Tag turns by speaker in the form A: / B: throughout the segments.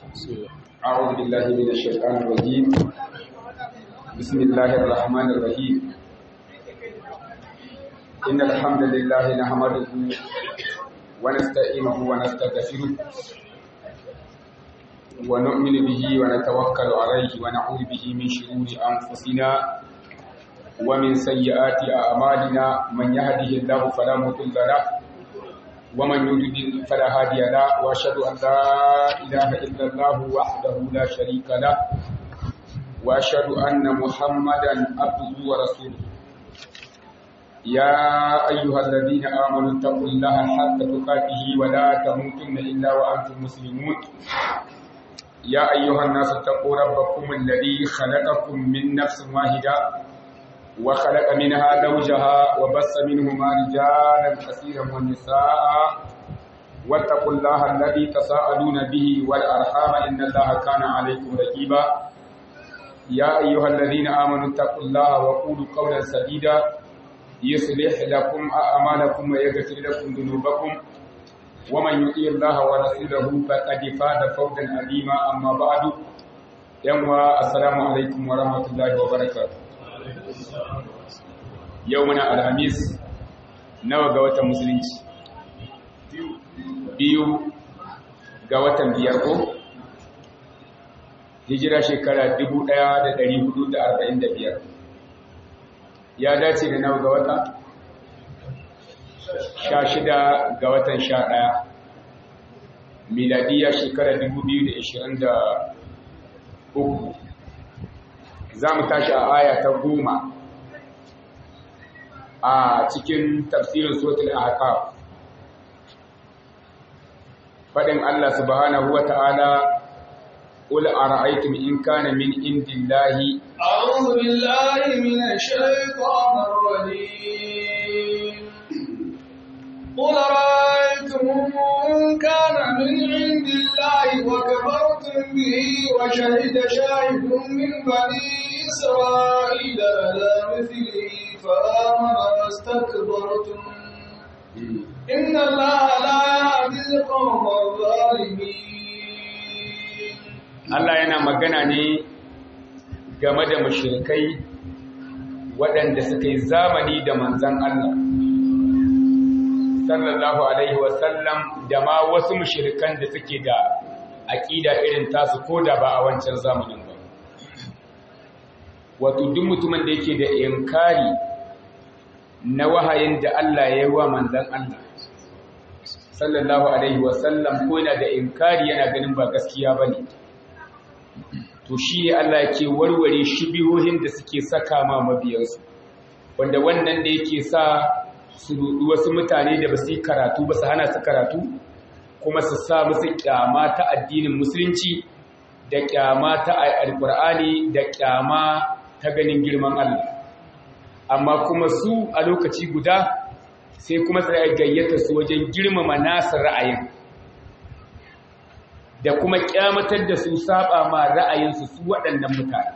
A: أعوذ بالله من الشيطان الرجيم بسم الله الرحمن الرحيم إن الحمد لله نحمده ونستعينه ونستغفره ونؤمن به ونتوكل عليه ونعوذ به من شرور أنفسنا ومن سيئات أعمالنا من يهده الله فلا مضل له ومن يضلل فلا هادي له واشهد ان لا اله الا الله وحده لا شريك له واشهد ان محمدا عبده ورسوله يا ايها الذين امنوا اتقوا الله حق تقاته ولا تموتن الا وانتم مسلمون يا ايها الناس اتقوا ربكم الذي خلقكم من نفس واحده وخلق منها زوجها وبث منهما رجالا كثيرا ونساء واتقوا الله الذي تساءلون به والارحام ان الله كان عليكم رقيبا يا ايها الذين امنوا اتقوا الله وقولوا قولا سديدا يصلح لكم اعمالكم ويغفر لكم ذنوبكم ومن يطيع الله ورسوله فقد فاز فوزا عظيما اما بعد يوم السلام عليكم ورحمه الله وبركاته yau muna alhamis nawa ga watan musulunci biyu ga watan biyar ko hijira shekara 1445 ya dace da nawa ga wata sha shida ga watan sha ɗaya miladiya shekara 2023 za mu tashi a aya ta goma a cikin tafsirin suratul ahqaf fadin Allah subhanahu wata'ala qul ara'aytum in kana min indillahi
B: a'udhu billahi minash shaitanir rajim qul ara'aytum in kana min indillahi wa kafartum bihi wa shahida shahidun min bani إسرائيل على مثله فآمن واستكبرتم إن الله لا يهدي القوم الظالمين
A: Allah yana magana ne game da mushrikai waɗanda suka yi zamani da manzan Allah sallallahu alaihi wasallam da ma wasu mushrikan da suke da aƙida irin tasu ko da ba a wancan zamanin ba wato duk mutumin da yake da inkari na wahayin da Allah ya yi wa manzan Allah sallallahu alaihi wasallam ko yana da inkari yana ganin ba gaskiya bane to shi Allah ke warware shubihohin da suke saka ma mabiyansu wanda wannan da yake sa su rudu wasu mutane da ba su yi karatu ba su hana su karatu kuma su sa musu kyama ta addinin musulunci da kyama ta alkur'ani da kyama ta ganin girman Allah amma kuma su a lokaci guda sai kuma sai gayyata su wajen girmama nasu ra'ayin da kuma kyamatar da su saba ma ra'ayinsu su waɗannan mutane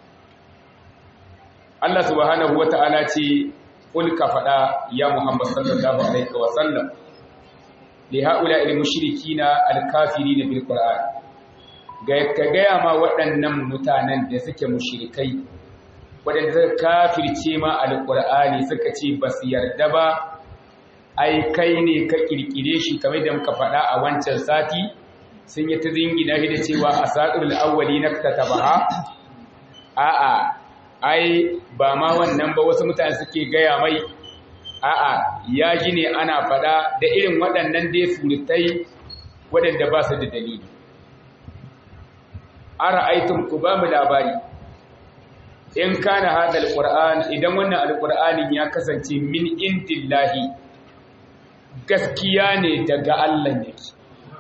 A: Allah subhanahu wata'ala ce kul ka faɗa ya Muhammad sallallahu alaihi wa sallam li haula al mushrikina al kafirina bil qur'an ga ka gaya ma waɗannan mutanen da suke mushrikai waɗanda suka kafirce ma alƙur'ani suka ce ba su yarda ba ai kai ne ka ƙirƙire shi kamar da muka faɗa a wancan sati sun yi ta zingina shi da cewa a saƙirul awwali na ta tabaha a'a ai ba ma wannan ba wasu mutane suke gaya mai a'a ya ji ne ana faɗa da irin waɗannan dai surutai waɗanda ba su da dalili ara aitum ku ba mu labari in kana hada alquran idan wannan alqur'anin ya kasance min indillahi gaskiya ne daga Allah yake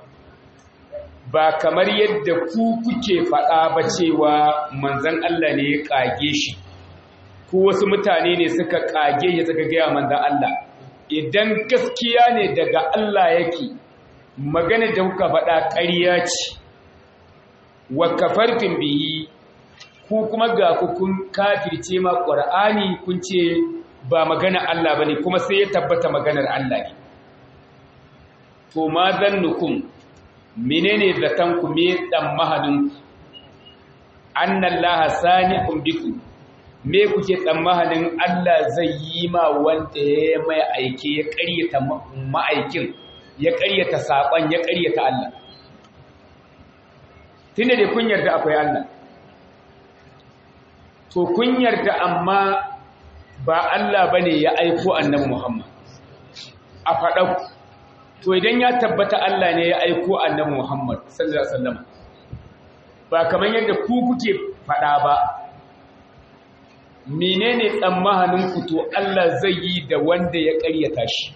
A: ba kamar yadda ku kuke faɗa ba cewa manzon Allah ne ya kage shi ko wasu mutane ne suka kage ya suka ga manzon Allah idan gaskiya ne daga Allah yake magana da kuka faɗa ƙarya ce wa kafartin bihi ku kuma ga ku kun kafirce ma ƙur'ani kun ce ba magana Allah bane kuma sai ya tabbata maganar Allah ne to ma zannukum menene zaton ku me dan mahadin annallaha sani'un bikum me kuke tsammanin Allah zai yi ma wanda ya mai aike ya ƙaryata ma'aikin ya ƙaryata saƙon ya ƙaryata Allah tunda da kun yarda akwai Allah to kun yarda amma ba Allah bane ya aiko annabi Muhammad a faɗa to idan ya tabbata Allah ne ya aiko annabi Muhammad sallallahu alaihi wasallam ba kamar yadda ku kuke faɗa ba menene tsammanin ku to Allah zai yi da wanda ya ƙaryata shi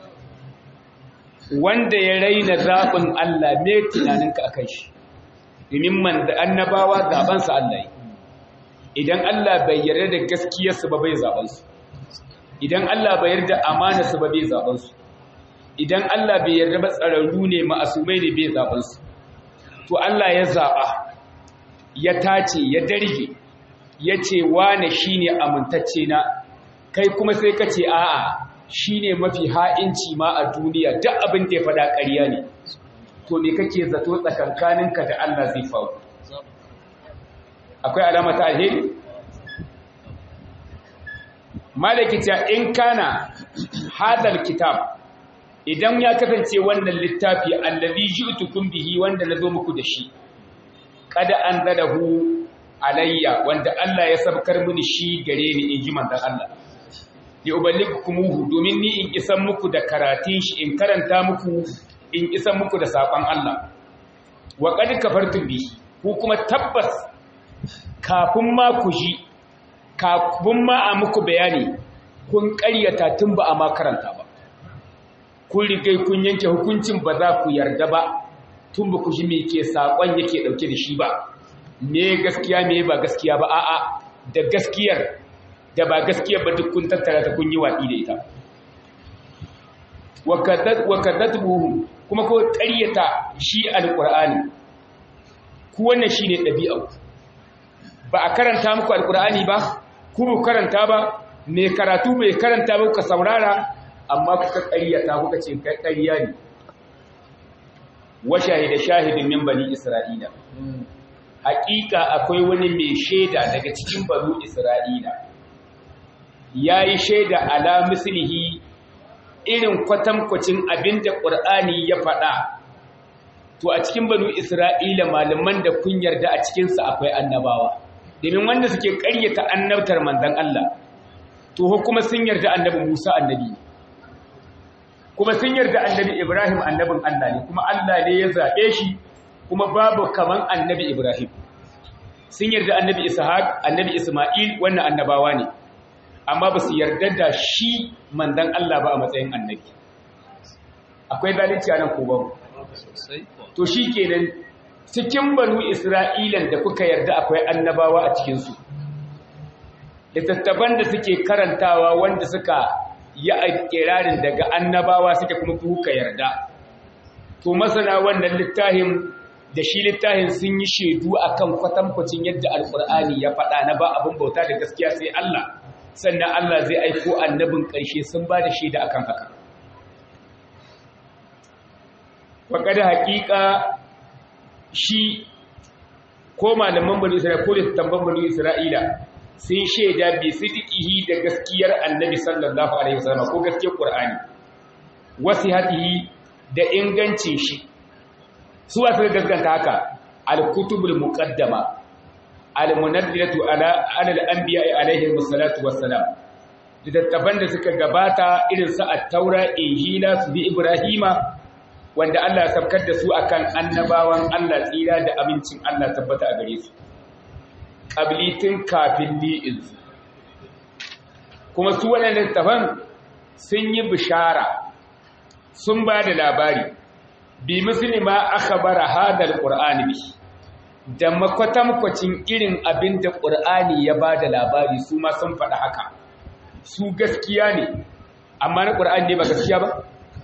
A: wanda ya raina zaɓin Allah me tunaninka akan shi domin man da annabawa zaɓansa Allah yi idan Allah bai yarda da gaskiyarsu ba bai zaɓansu idan Allah bai yarda amanarsu ba bai zaɓansu idan Allah bai yarda ba tsararru ne ma'asumai ne bai zaɓansu to Allah ya zaɓa ya tace ya darge ya ce wane shi ne amintacce na kai kuma sai ka ce a'a shi ne mafi ha'inci ma a duniya duk abin da ya faɗa ƙarya ne to me kake zato tsakankaninka da Allah zai faru akwai alama ta alheri malaki ta in kana hadal kitab idan ya kasance wannan littafi allazi ji'tukum bihi wanda nazo muku da shi kada anzalahu alayya wanda Allah ya sabkar mini shi gare ni inji manzon Allah li uballigukumuhu domin ni in isan muku da karatun shi in karanta muku in isan muku da sakon Allah wa qad kafartum bi ku kuma tabbas kafin ma ku ji kafin ma a muku bayani kun ƙaryata tun ba a ma karanta ba kun rigai kun yanke hukuncin ba za ku yarda ba tun ba ku ji me ke sakon yake dauke da shi ba me gaskiya me ba gaskiya ba a'a da gaskiyar da ba gaskiyar ba duk kun tattara ta kun yi watsi da ita wa kadatuhu kuma ko ƙaryata shi alqur'ani ku wannan shine ɗabi'a ba a karanta muku alqur'ani ba ku ba karanta ba me karatu bai karanta ba ku saurara amma kuka ƙaryata kuka ce ƙarya ne wa shahida shahidin min bani isra'ila haƙiƙa akwai wani mai shaida daga cikin banu isra'ila ya yi shaida ala mislihi irin kwatankwacin abin da ƙur'ani ya faɗa to a cikin banu isra'ila malaman da kun yarda a cikinsa akwai annabawa domin wanda suke ƙaryata annabtar manzan Allah to kuma sun yarda annabi musa annabi kuma sun yarda annabi ibrahim annabin Allah ne kuma Allah ne ya zaɓe shi kuma babu kaman annabi ibrahim sun yarda annabi ishaq annabi isma'il wannan annabawa ne amma ba su yarda da shi mandan Allah ba a matsayin annabi akwai zalunci a nan ko babu to shi kenan cikin banu isra'ilan da kuka yarda akwai annabawa a cikinsu littattafan da suke karantawa wanda suka yi kirarin daga annabawa suke kuma kuka yarda to masana wannan littafin da shi littafin sun yi shaidu akan kwatankwacin yadda alkur'ani ya faɗa na ba abin bauta da gaskiya sai Allah sannan Allah zai aiko annabin ƙarshe sun ba da shaida akan haka faƙa da haƙiƙa shi ko malaman bani isra'ila ko littattafan bani isra'ila sun shaida bi sidiqihi da gaskiyar annabi sallallahu alaihi wasallam ko gaskiyar qur'ani wasihatihi da ingancin shi su wasu gaskanta haka al-kutubul muqaddama al-munazzilatu ala al-anbiya alaihi wassalatu wassalam littattafan da suka gabata irin su at-taura injila su bi ibrahima wanda Allah ya sabkar da su akan annabawan Allah tsira da amincin Allah tabbata a gare su qablitin kafin li'in kuma su wannan littattafan sun yi bishara sun ba da labari bi muslima akhbara hadal qur'ani bi da makwatankwacin irin abin da qur'ani ya ba da labari su ma sun faɗa haka su gaskiya ne amma na qur'ani ne ba gaskiya ba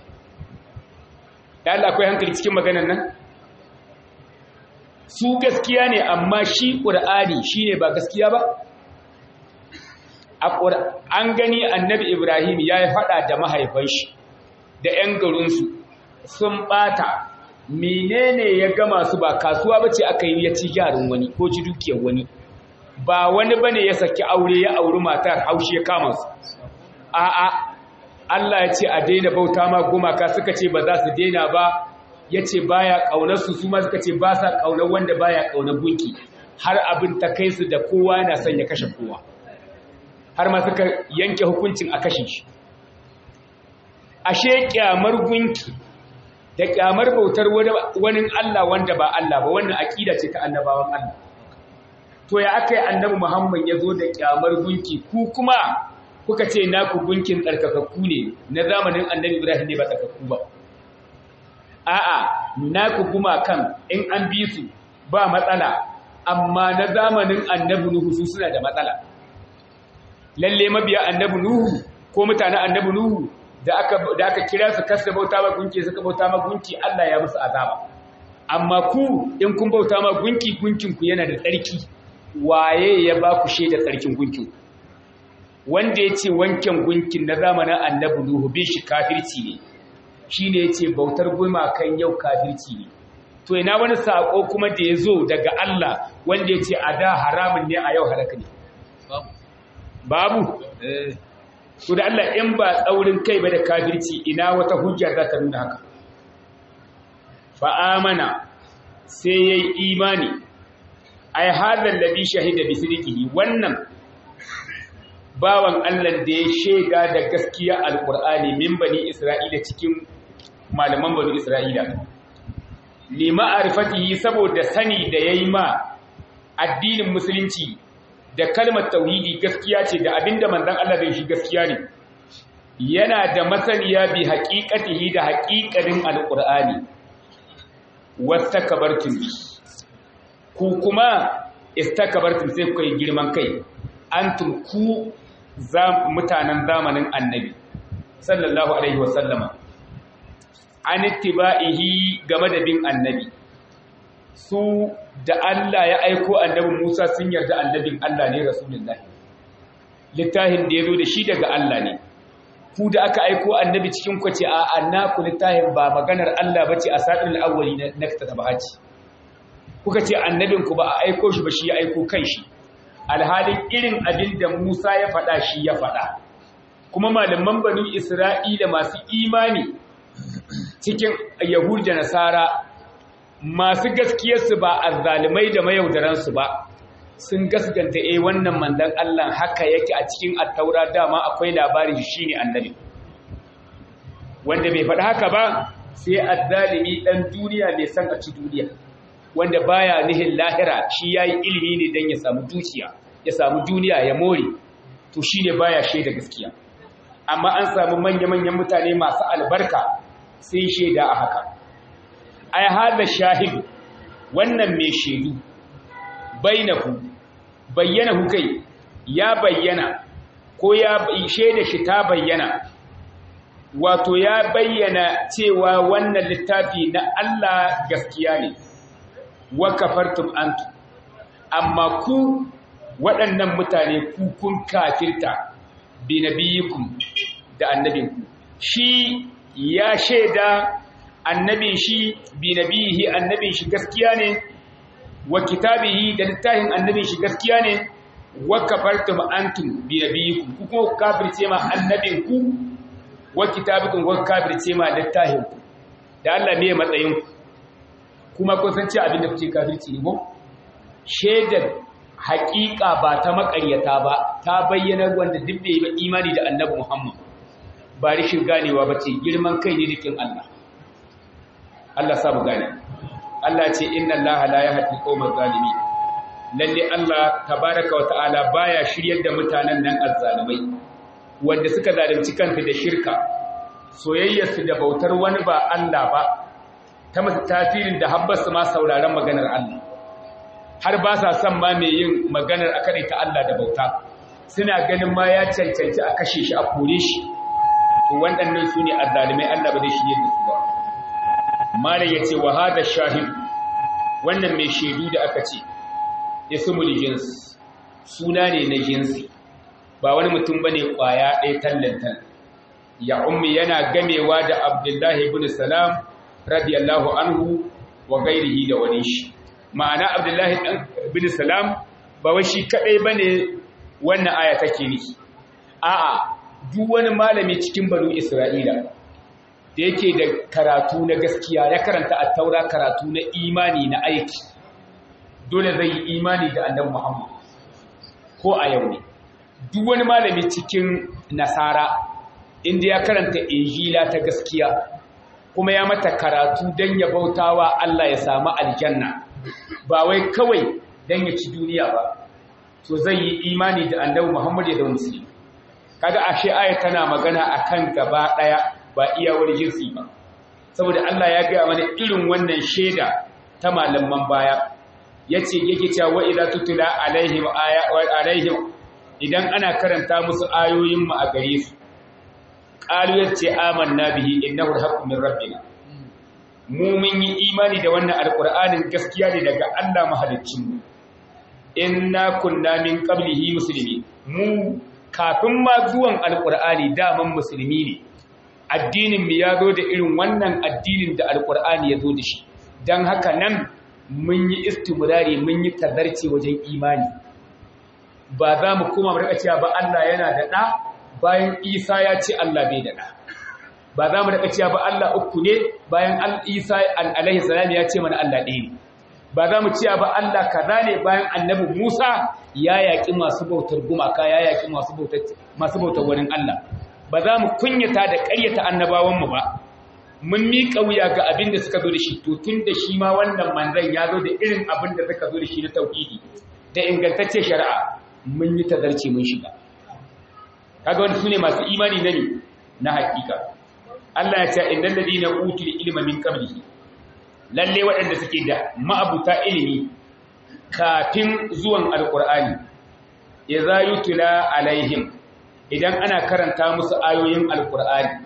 A: da Allah akwai hankali cikin maganar nan su gaskiya ne amma shi qur'ani shine ba gaskiya ba an gani annabi ibrahim ya yi faɗa da mahaifan shi da 'yan garinsu sun ɓata menene ya gama su ba kasuwa bace aka yi ya ci gyarin wani ko ci dukiyar wani ba wani bane ya saki aure ya auri matar haushi ya kama su a'a Allah ya ce a daina bauta ma gumaka suka ce ba za su daina ba ya ce baya kaunar su su ma suka ce ba sa kaunar wanda baya kaunar gunki har abin ta kai su da kowa yana son ya kashe kowa har ma suka yanke hukuncin a kashe shi ashe kyamar gunki da kyamar bautar wani Allah wanda ba Allah ba wannan akida ce ta annabawan Allah to ya aka yi annabi Muhammad ya zo da kyamar gunki ku kuma kuka ce naku gunkin tsarkakakku ne na zamanin annabi Ibrahim ne ba tsarkakku ba a'a naku gumakan in an bi su ba matsala amma na zamanin annabi Nuhu su suna da matsala lalle mabiya annabi Nuhu ko mutanen annabi Nuhu da aka da aka kira su kasa bauta ma gunki suka bauta ma gunki Allah ya musu azaba amma ku in kun bauta ma gunki gunkin ku yana da tsarki waye ya ba ku shaida tsarkin gunkin wanda yace wanken gunkin na zamanin annabi Nuhu bin shi kafirci ne shine yace bautar gumakan yau kafirci ne to ina wani sako kuma da ya zo daga Allah wanda ya ce a da haramun ne a yau halaka ne babu to da Allah in ba tsaurin kai ba da kafirci ina wata hujja za ta nuna haka fa'amana sai ya yi imani ai hadar labi shahida bi sidikihi wannan bawan Allah da ya shaida da gaskiya alƙur'ani min bani isra'ila cikin malaman bani isra'ila lima arifatihi saboda sani da yayi ma addinin musulunci da kalmar tauhidi gaskiya ce da abinda manzon Allah bai shi gaskiya ne yana da masaniya bi haqiqatihi da haqiqanin alqur'ani wastakbartum ku kuma istakbartum sai ku yi girman kai antum ku mutanen zamanin annabi sallallahu alaihi wasallama an ittiba'ihi game da bin annabi su da Allah ya aiko annabi Musa sun yarda annabin Allah ne rasulullahi littafin da yazo da shi daga Allah ne ku da aka aiko annabi cikin ku ce a annaku littafin ba maganar Allah bace a sadin awwali na tabahaci kuka ce annabin ku ba a aiko shi ba shi ya aiko kanshi alhalin irin abin da Musa ya faɗa shi ya faɗa kuma malaman banu Isra'ila masu imani cikin Yahud da Nasara masu gaskiyarsu ba azzalimai da mayaudaransu ba sun gaskanta eh wannan manzon Allah haka yake a cikin attaura dama akwai labarin shi ne annabi wanda bai faɗi haka ba sai azzalimi dan duniya mai san a ci duniya wanda baya nihin lahira shi yayi ilimi ne dan ya samu dukiya ya samu duniya ya more to shine baya shaida gaskiya amma an samu manya-manyan mutane masu albarka sai shaida a haka ai hada shahidu wannan mai shaidu bainahu bayyana kai ya bayyana ko ya shaida shi ta bayyana wato ya bayyana cewa wannan littafi na Allah gaskiya ne wa kafartum antu amma ku waɗannan mutane ku kun kafirta bi nabiyikum da annabinku shi ya shaida annabin shi bi nabihi annabin shi gaskiya ne wa kitabihi da littafin annabin shi gaskiya ne wa kafartum antum bi nabiyikum ku kuma kafirce ma annabinku wa kitabikum wa kafirce ma littafin ku da Allah ne matsayin ku kuma kun san cewa abin da kuke kafirci ne ko shaidar haƙiƙa ba ta maƙaryata ba ta bayyana wanda duk bai yi imani da annabi Muhammad ba rishin ganewa ba ce girman kai ne dikin Allah Allah sa mu gane Allah ce inna Allah la yahdi qaumal zalimin lalle Allah tabaraka wa ta'ala baya shiryar da mutanen nan azzalimai wanda suka zalunci kanta da shirka soyayyarsu da bautar wani ba Allah ba ta masu tasirin da habbasu ma sauraron maganar Allah har ba sa son ma mai yin maganar a ta Allah da bauta suna ganin ma ya cancanci a kashe shi a kore shi to waɗannan su ne azzalimai Allah ba zai shirye da su ba mala ya ce wa hada shahid wannan mai shaidu da aka ce ismul jins suna ne na jinsi ba wani mutum bane kwaya ɗaya tallantan ya ummi yana gamewa da abdullahi ibn salam radiyallahu anhu wa gairihi da wani shi ma'ana abdullahi bin salam ba wai shi kadai bane wannan aya take nufi a'a duk wani malami cikin banu isra'ila da yake da karatu na gaskiya ya karanta at-taura karatu na imani na aiki dole zai yi imani da annabi muhammad ko a yau ne duk wani malami cikin nasara inda ya karanta injila ta gaskiya kuma ya mata karatu don ya bautawa Allah ya samu aljanna ba wai kawai don ya ci duniya ba to zai yi imani da annabi Muhammad ya zama musulmi kaga ashe aya tana magana akan gaba daya ba iya wani jinsi ba saboda Allah ya ga mana irin wannan sheda ta malaman baya yace yake cewa wa idza tutula alaihim aya alaihim idan ana karanta musu ayoyin mu a gare su qalu yace amanna bihi innahu alhaqqu min rabbina mu mun yi imani da wannan alqur'anin gaskiya ne daga Allah mahaliccin mu inna kunna min qablihi muslimin mu kafin ma zuwan alqur'ani daman musulmi ne addinin mu ya zo da irin wannan addinin da alqur'ani ya zo da shi dan haka nan mun yi istimrari mun yi tazarci wajen imani ba za mu koma mu rika cewa ba Allah yana da ɗa bayan Isa ya ce Allah bai da ɗa ba za mu rika cewa ba Allah uku ne bayan Isa alaihi salam ya ce mana Allah ɗaya ne ba za mu cewa ba Allah kaza ne bayan annabi Musa ya yaƙi masu bautar gumaka ya yaƙi masu bautar masu bautar wurin Allah ba za mu kunyata da ƙaryata annabawanmu ba mun miƙa wuya ga abin da suka zo da shi to tun da shi ma wannan manzan ya zo da irin abin da suka zo da shi na tauhidi da ingantacce shari'a mun yi tazarci mun shiga kaga wani sune masu imani na ne na hakika Allah ya ce innal ladina utul ilma min qablihi lalle waɗanda suke da ma'abuta ilimi kafin zuwan alqur'ani idza yutla alaihim idan ana karanta musu ayoyin alqur'ani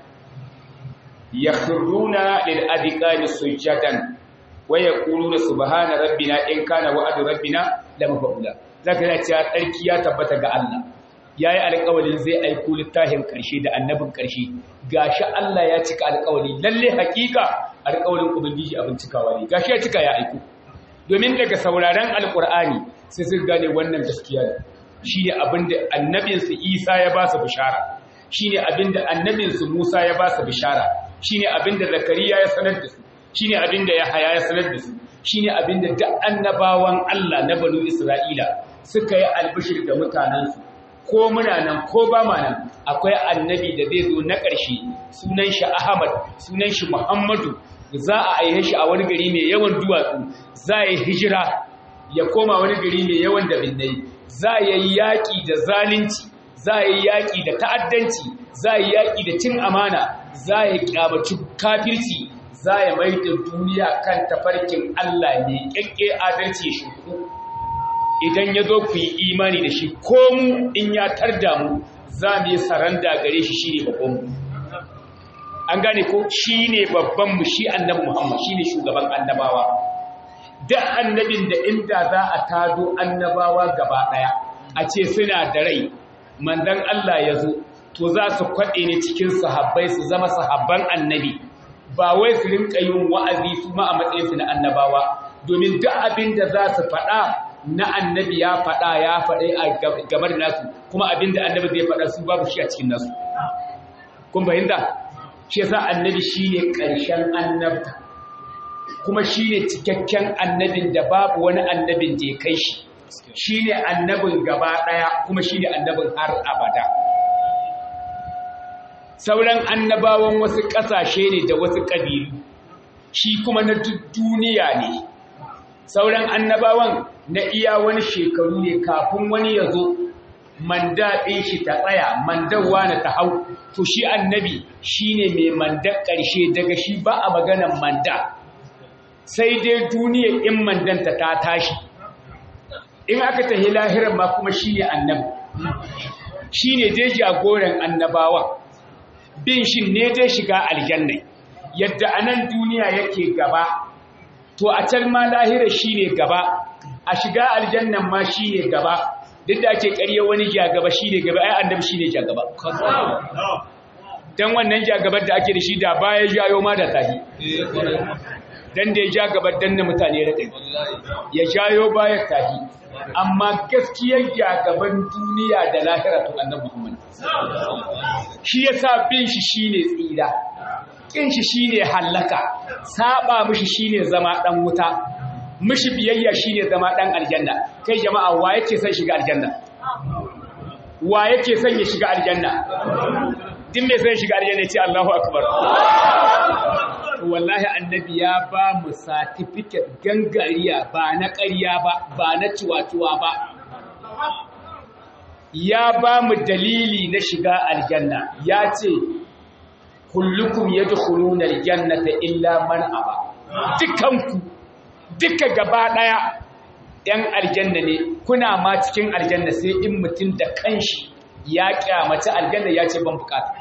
A: yakhruna lil adqani sujadan wa yaquluna subhana rabbina in kana wa'du rabbina lamafa'ula zaka ga cewa tsarki ya tabbata ga Allah yayi alƙawarin zai aiko littafin ƙarshe da annabin ƙarshe gashi Allah ya cika alƙawari lalle hakika alƙawarin ubangiji abin cikawa ne gashi ya cika ya aiko domin daga sauraron alƙur'ani sai sun gane wannan gaskiya ne shine abinda annabinsu Isa ya ba su bishara shine abinda annabinsu Musa ya ba su bishara shine abinda Zakariya ya sanar da su shine abinda Yahaya ya sanar da su shine abinda duk annabawan Allah na banu Isra'ila suka yi albishir da mutanensu ko muna nan ko ba ma nan akwai annabi da zai zo na ƙarshe sunan shi Ahmad sunan shi Muhammadu za a aihe shi a wani gari mai yawan duwatsu za a yi hijira ya koma wani gari mai yawan da binnai za a yi yaƙi da zalunci za a yi yaƙi da ta'addanci za a yi yaƙi da cin amana za a yi ƙyamaci kafirci za a mai da duniya kan tafarkin Allah ne ƙyaƙƙe adalci shi idan ya zo ku yi imani da shi ko mu in ya tarda mu za mu yi saranda gare shi shi ne babbanmu an gane ko shi ne babbanmu shi annabi muhammad shi ne shugaban annabawa da annabin da inda za a tado annabawa gaba ɗaya a ce suna da rai manzan Allah ya zo to za su kwaɗe ne cikin sahabbai su zama sahabban annabi ba wai su rinka yin wa'azi su ma a matsayinsu na annabawa domin duk abin da za su faɗa na annabi ya faɗa ya faɗe a game da nasu kuma abin da annabi zai faɗa su babu shi a cikin nasu kun fahimta shi yasa annabi shine ƙarshen annabta kuma shine cikakken annabin da babu wani annabin da ya kai shi shine annabin gaba ɗaya kuma shine annabin har abada sauran annabawan wasu ƙasashe ne da wasu ƙabilu shi kuma na duniya ne sauran annabawan na iya wani shekaru ne kafin wani ya zo manda ɗin shi ta tsaya mandawa na ta hau to shi annabi shi ne mai mandar ƙarshe daga shi ba a maganan manda sai dai duniya in mandanta ta tashi in aka tahi lahirar ma kuma shi ne annabi shi ne dai jagoran annabawan bin shi ne dai shiga aljannai yadda a nan duniya yake gaba to a can ma lahira shi ne gaba a shiga aljannan ma shi ne gaba duk da ake ƙarya wani ja gaba shi ne gaba ai annabi shi ne ja gaba dan wannan jagabar da ake da shi da baya jayo ma da tahi dan da ya ja gabar danna mutane raɗin ya jayo baya tahi amma gaskiyar jagaban duniya da lahira to annabi Muhammad shi yasa bin shi shine tsira kin shi shine hallaka saba mishi shine zama dan wuta mishi biyayya shine zama dan aljanna kai jama'a wa yake son shiga aljanna wa yake son ya shiga aljanna din mai son shiga aljanna ce Allahu akbar wallahi annabi ya ba mu certificate gangariya ba na ƙarya ba ba na ciwatuwa ba ya ba mu dalili na shiga aljanna ya ce kullukum yadkhuluna aljannata illa man aba dukanku duka gaba daya yan aljanna ne kuna ma cikin aljanna sai in mutum da kanshi ya kyamaci aljanna ya ce ban bukata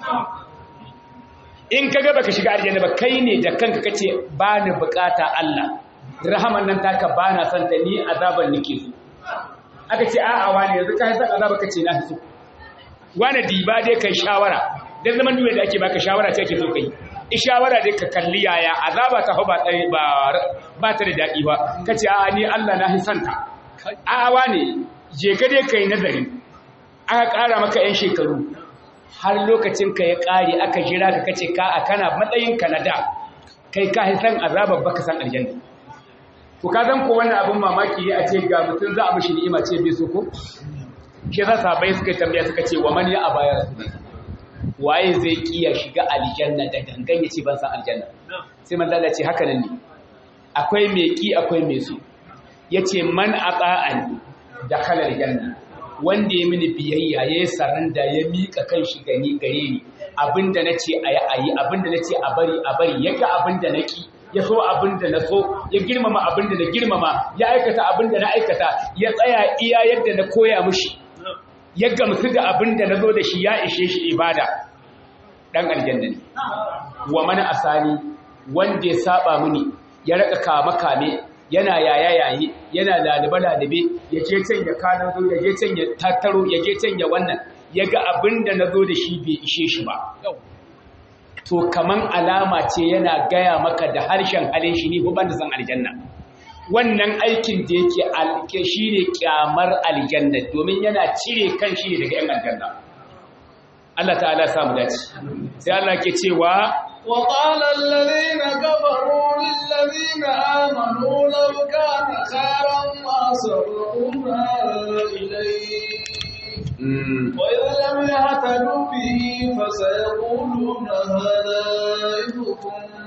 A: in ka ga baka shiga aljanna ba kai ne da kanka kace ba ni bukata Allah rahaman nan taka ba na son ta ni azaban nake so aka ce a'a wani yanzu ka san azaba kace na so wani diba dai kai shawara dan zaman duwe da ake baka shawara ce ake so kai i shawara dai ka kalli yaya azaba ta ba ba ba ta da dadi ba kace a'a ni Allah na hisanta a'a wani je ka dai kai nazari aka ƙara maka yan shekaru har lokacin ka ya ƙare aka jira ka kace ka a kana matsayin ka na da kai ka san azabar baka san aljanna to ka zan ko wannan abin mamaki ne a ce ga mutum za a mishi ni'ima ce bai so ko shi yasa sahabbai suka tambaya suka ce wa man ya abaya waye zai kiya shiga aljanna da gangan yace ban san aljanna sai manzo Allah ce haka nan ne akwai mai ki akwai mai so yace man ata'an dakhala aljanna wanda ya mini biyayya ya yi saranda ya miƙa kan shi gani gare ni abinda na ce a yi a yi abinda na ce a bari a bari ya ga abinda na ƙi ya so abinda na so ya girmama abinda na girmama ya aikata abinda na aikata ya tsaya iya yadda na koya mushi ya gamsu da abinda na zo da shi ya ishe shi ibada dan aljanna ne wa mana asani wanda ya saba mini ya raka kama kame yana yaya yayi yana lalibe lalibe ya je can ya kana zo ya je can ya tattaro ya je can ya wannan ya ga abin da na zo da shi bai ishe shi ba to kaman alama ce yana gaya maka da harshen halin shi ni ko ban da san aljanna wannan aikin da yake alke shi ne kyamar aljanna domin yana cire kan shi daga yan aljanna Allah ta'ala samu dace sai Allah ke cewa
B: وقال الذين كفروا للذين آمنوا لو كان خيرا ما سبقونا إليه وإذ لم يهتدوا به فسيقولون هذا إفك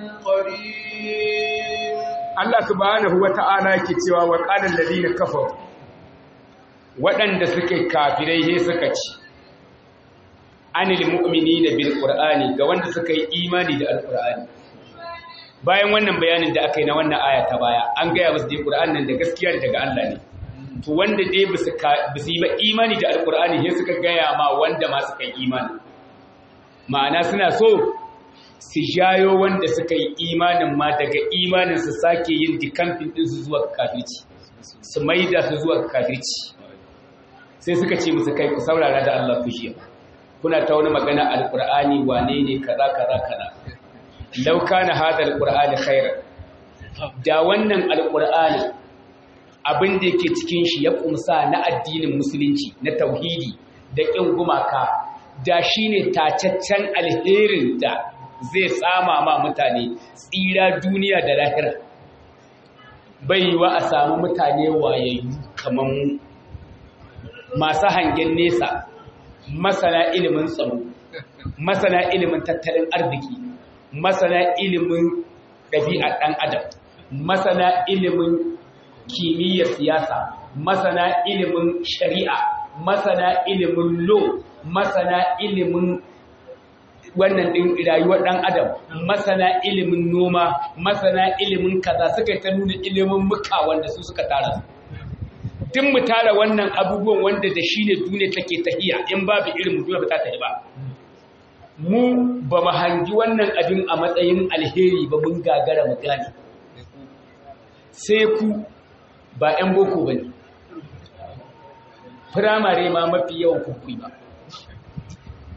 B: قريب
A: Allah subhanahu wa ta'ala yake cewa wa qala alladhina kafaru waɗanda suke kafirai he suka ci anil mu'minina bil qur'ani ga wanda suka yi imani da alqur'ani bayan wannan bayanin da aka yi na wannan aya ta baya an gaya musu dai qur'an nan da gaskiya daga Allah ne to wanda dai bisu bisu yi ba imani da alqur'ani sai suka gaya ma wanda ma suka yi imani ma'ana suna so su jayo wanda suka yi imanin ma daga imanin su sake yin dikamfin din su zuwa kafirci su maida su zuwa kafirci sai suka ce musu kai ku saurara da Allah ku shi kuna ta wani magana alkur'ani wane ne kaza kaza kaza law kana hada alkur'ani khairan da wannan alkur'ani abin da yake cikin shi ya kumsa na addinin musulunci na tauhidi da kin gumaka da shine tacaccen alherin da zai tsama ma mutane tsira duniya da lahira bai yiwa a samu mutane wayayyu kamar masu hangen nesa masana ilimin tsaro masana ilimin tattalin arziki masana ilimin ɗabi'ar ɗan adam masana ilimin kimiyyar siyasa masana ilimin shari'a masana ilimin lo masana ilimin wannan ɗin rayuwar ɗan adam masana ilimin noma masana ilimin kaza suka ta nuna ilimin muka wanda su suka tara su tun mu tara wannan abubuwan wanda da shi ne duniya take tahiya in babu irin duniya ba ta tahi ba mu ba mu hangi wannan abin a matsayin alheri ba mun gagara mu gane sai ku ba 'yan boko ba ne firamare ma mafi yawan kukui ba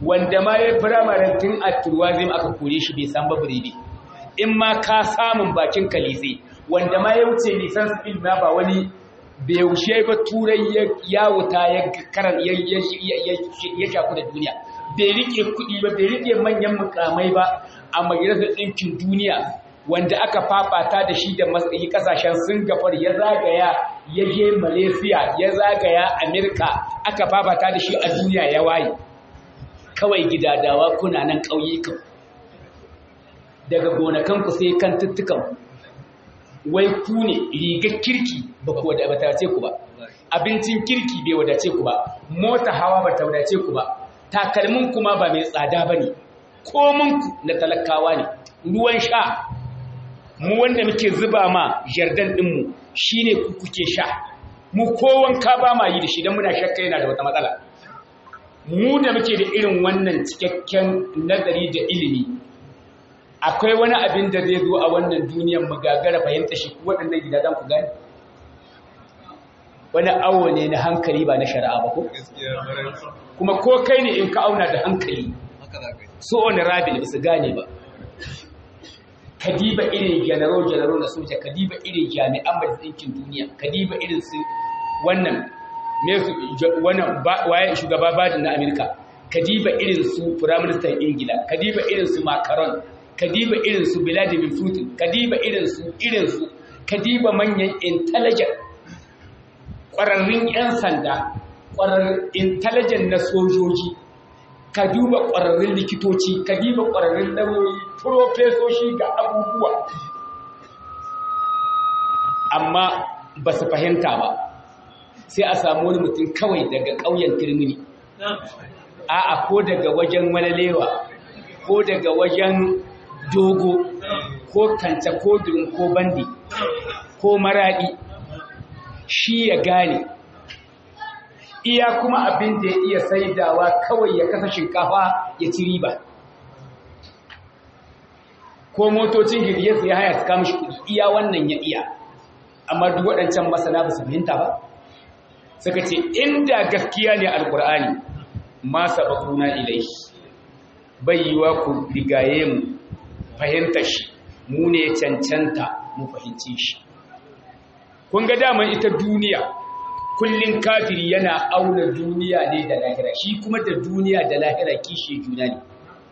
A: wanda ma ya firamaren tun a turwazim aka kore shi bai san babu ne in ma ka samun bakin kalise wanda ma ya wuce lisan spil ma ba wani bai wuce ba turai ya wuta ya karan ya shaku da duniya bai rike kuɗi ba bai rike manyan mukamai ba a majalisar ɗinkin duniya wanda aka fafata da shi da matsayi kasashen singapore ya zagaya ya je malaysia ya zagaya amerika aka fafata da shi a duniya ya waye kawai gidadawa kuna nan ƙauyukan daga gonakanku sai kan tuttukan wai ku ne rigar kirki ba ku wadace ku ba abincin kirki bai wadace ku ba mota hawa ba ta wadace ku ba takalmin kuma ba mai tsada ba ne kominku na talakawa ne ruwan sha mu wanda muke zuba ma jardan ɗinmu shi ne kuke sha mu kowanka ba ma yi da shi don muna shakka yana da wata matsala mu da muke da irin wannan cikakken nazari da ilimi akwai wani abin da zai zo a wannan duniyar mu gagara fahimta shi waɗannan gidajen ku gani wani awo ne na hankali ba na shari'a ba ko kuma ko kai ne in ka auna da hankali so wani rabin ba su gane ba kadiba irin janaro-janaro na soja kadiba irin jami'an majalisinkin duniya kadiba irin su wannan wannan waye shugaba badin na amerika kadiba irin su firaministan ingila kadiba irin su macron kadiba irin su vladimir putin kadiba irin su irin su kadiba manyan intelligent ƙwararrun 'yan sanda ƙwararrun intelligent na sojoji ka duba ƙwararrun likitoci ka duba ƙwararrun lauyoyi profesoshi ga abubuwa amma ba su fahimta ba sai a samu wani mutum kawai daga ƙauyen turmini a'a ko daga wajen walalewa ko daga wajen dogo ko kanta ko durin ko bandi ko maraɗi shi ya gane iya kuma abin da ya iya saidawa kawai ya kasa shinkafa ya ci riba ko motocin girgiyarsa ya haya su kama shi kudi iya wannan ya iya amma duk waɗancan masana ba su fahimta ba suka ce inda gaskiya ne alkur'ani ma sabakuna ilai bai yiwa ku rigaye mu fahimta shi mu ne cancanta mu fahimci shi kun ga daman ita duniya kullum kafiri yana auna duniya ne da lahira shi kuma da duniya da lahira kishi juna ne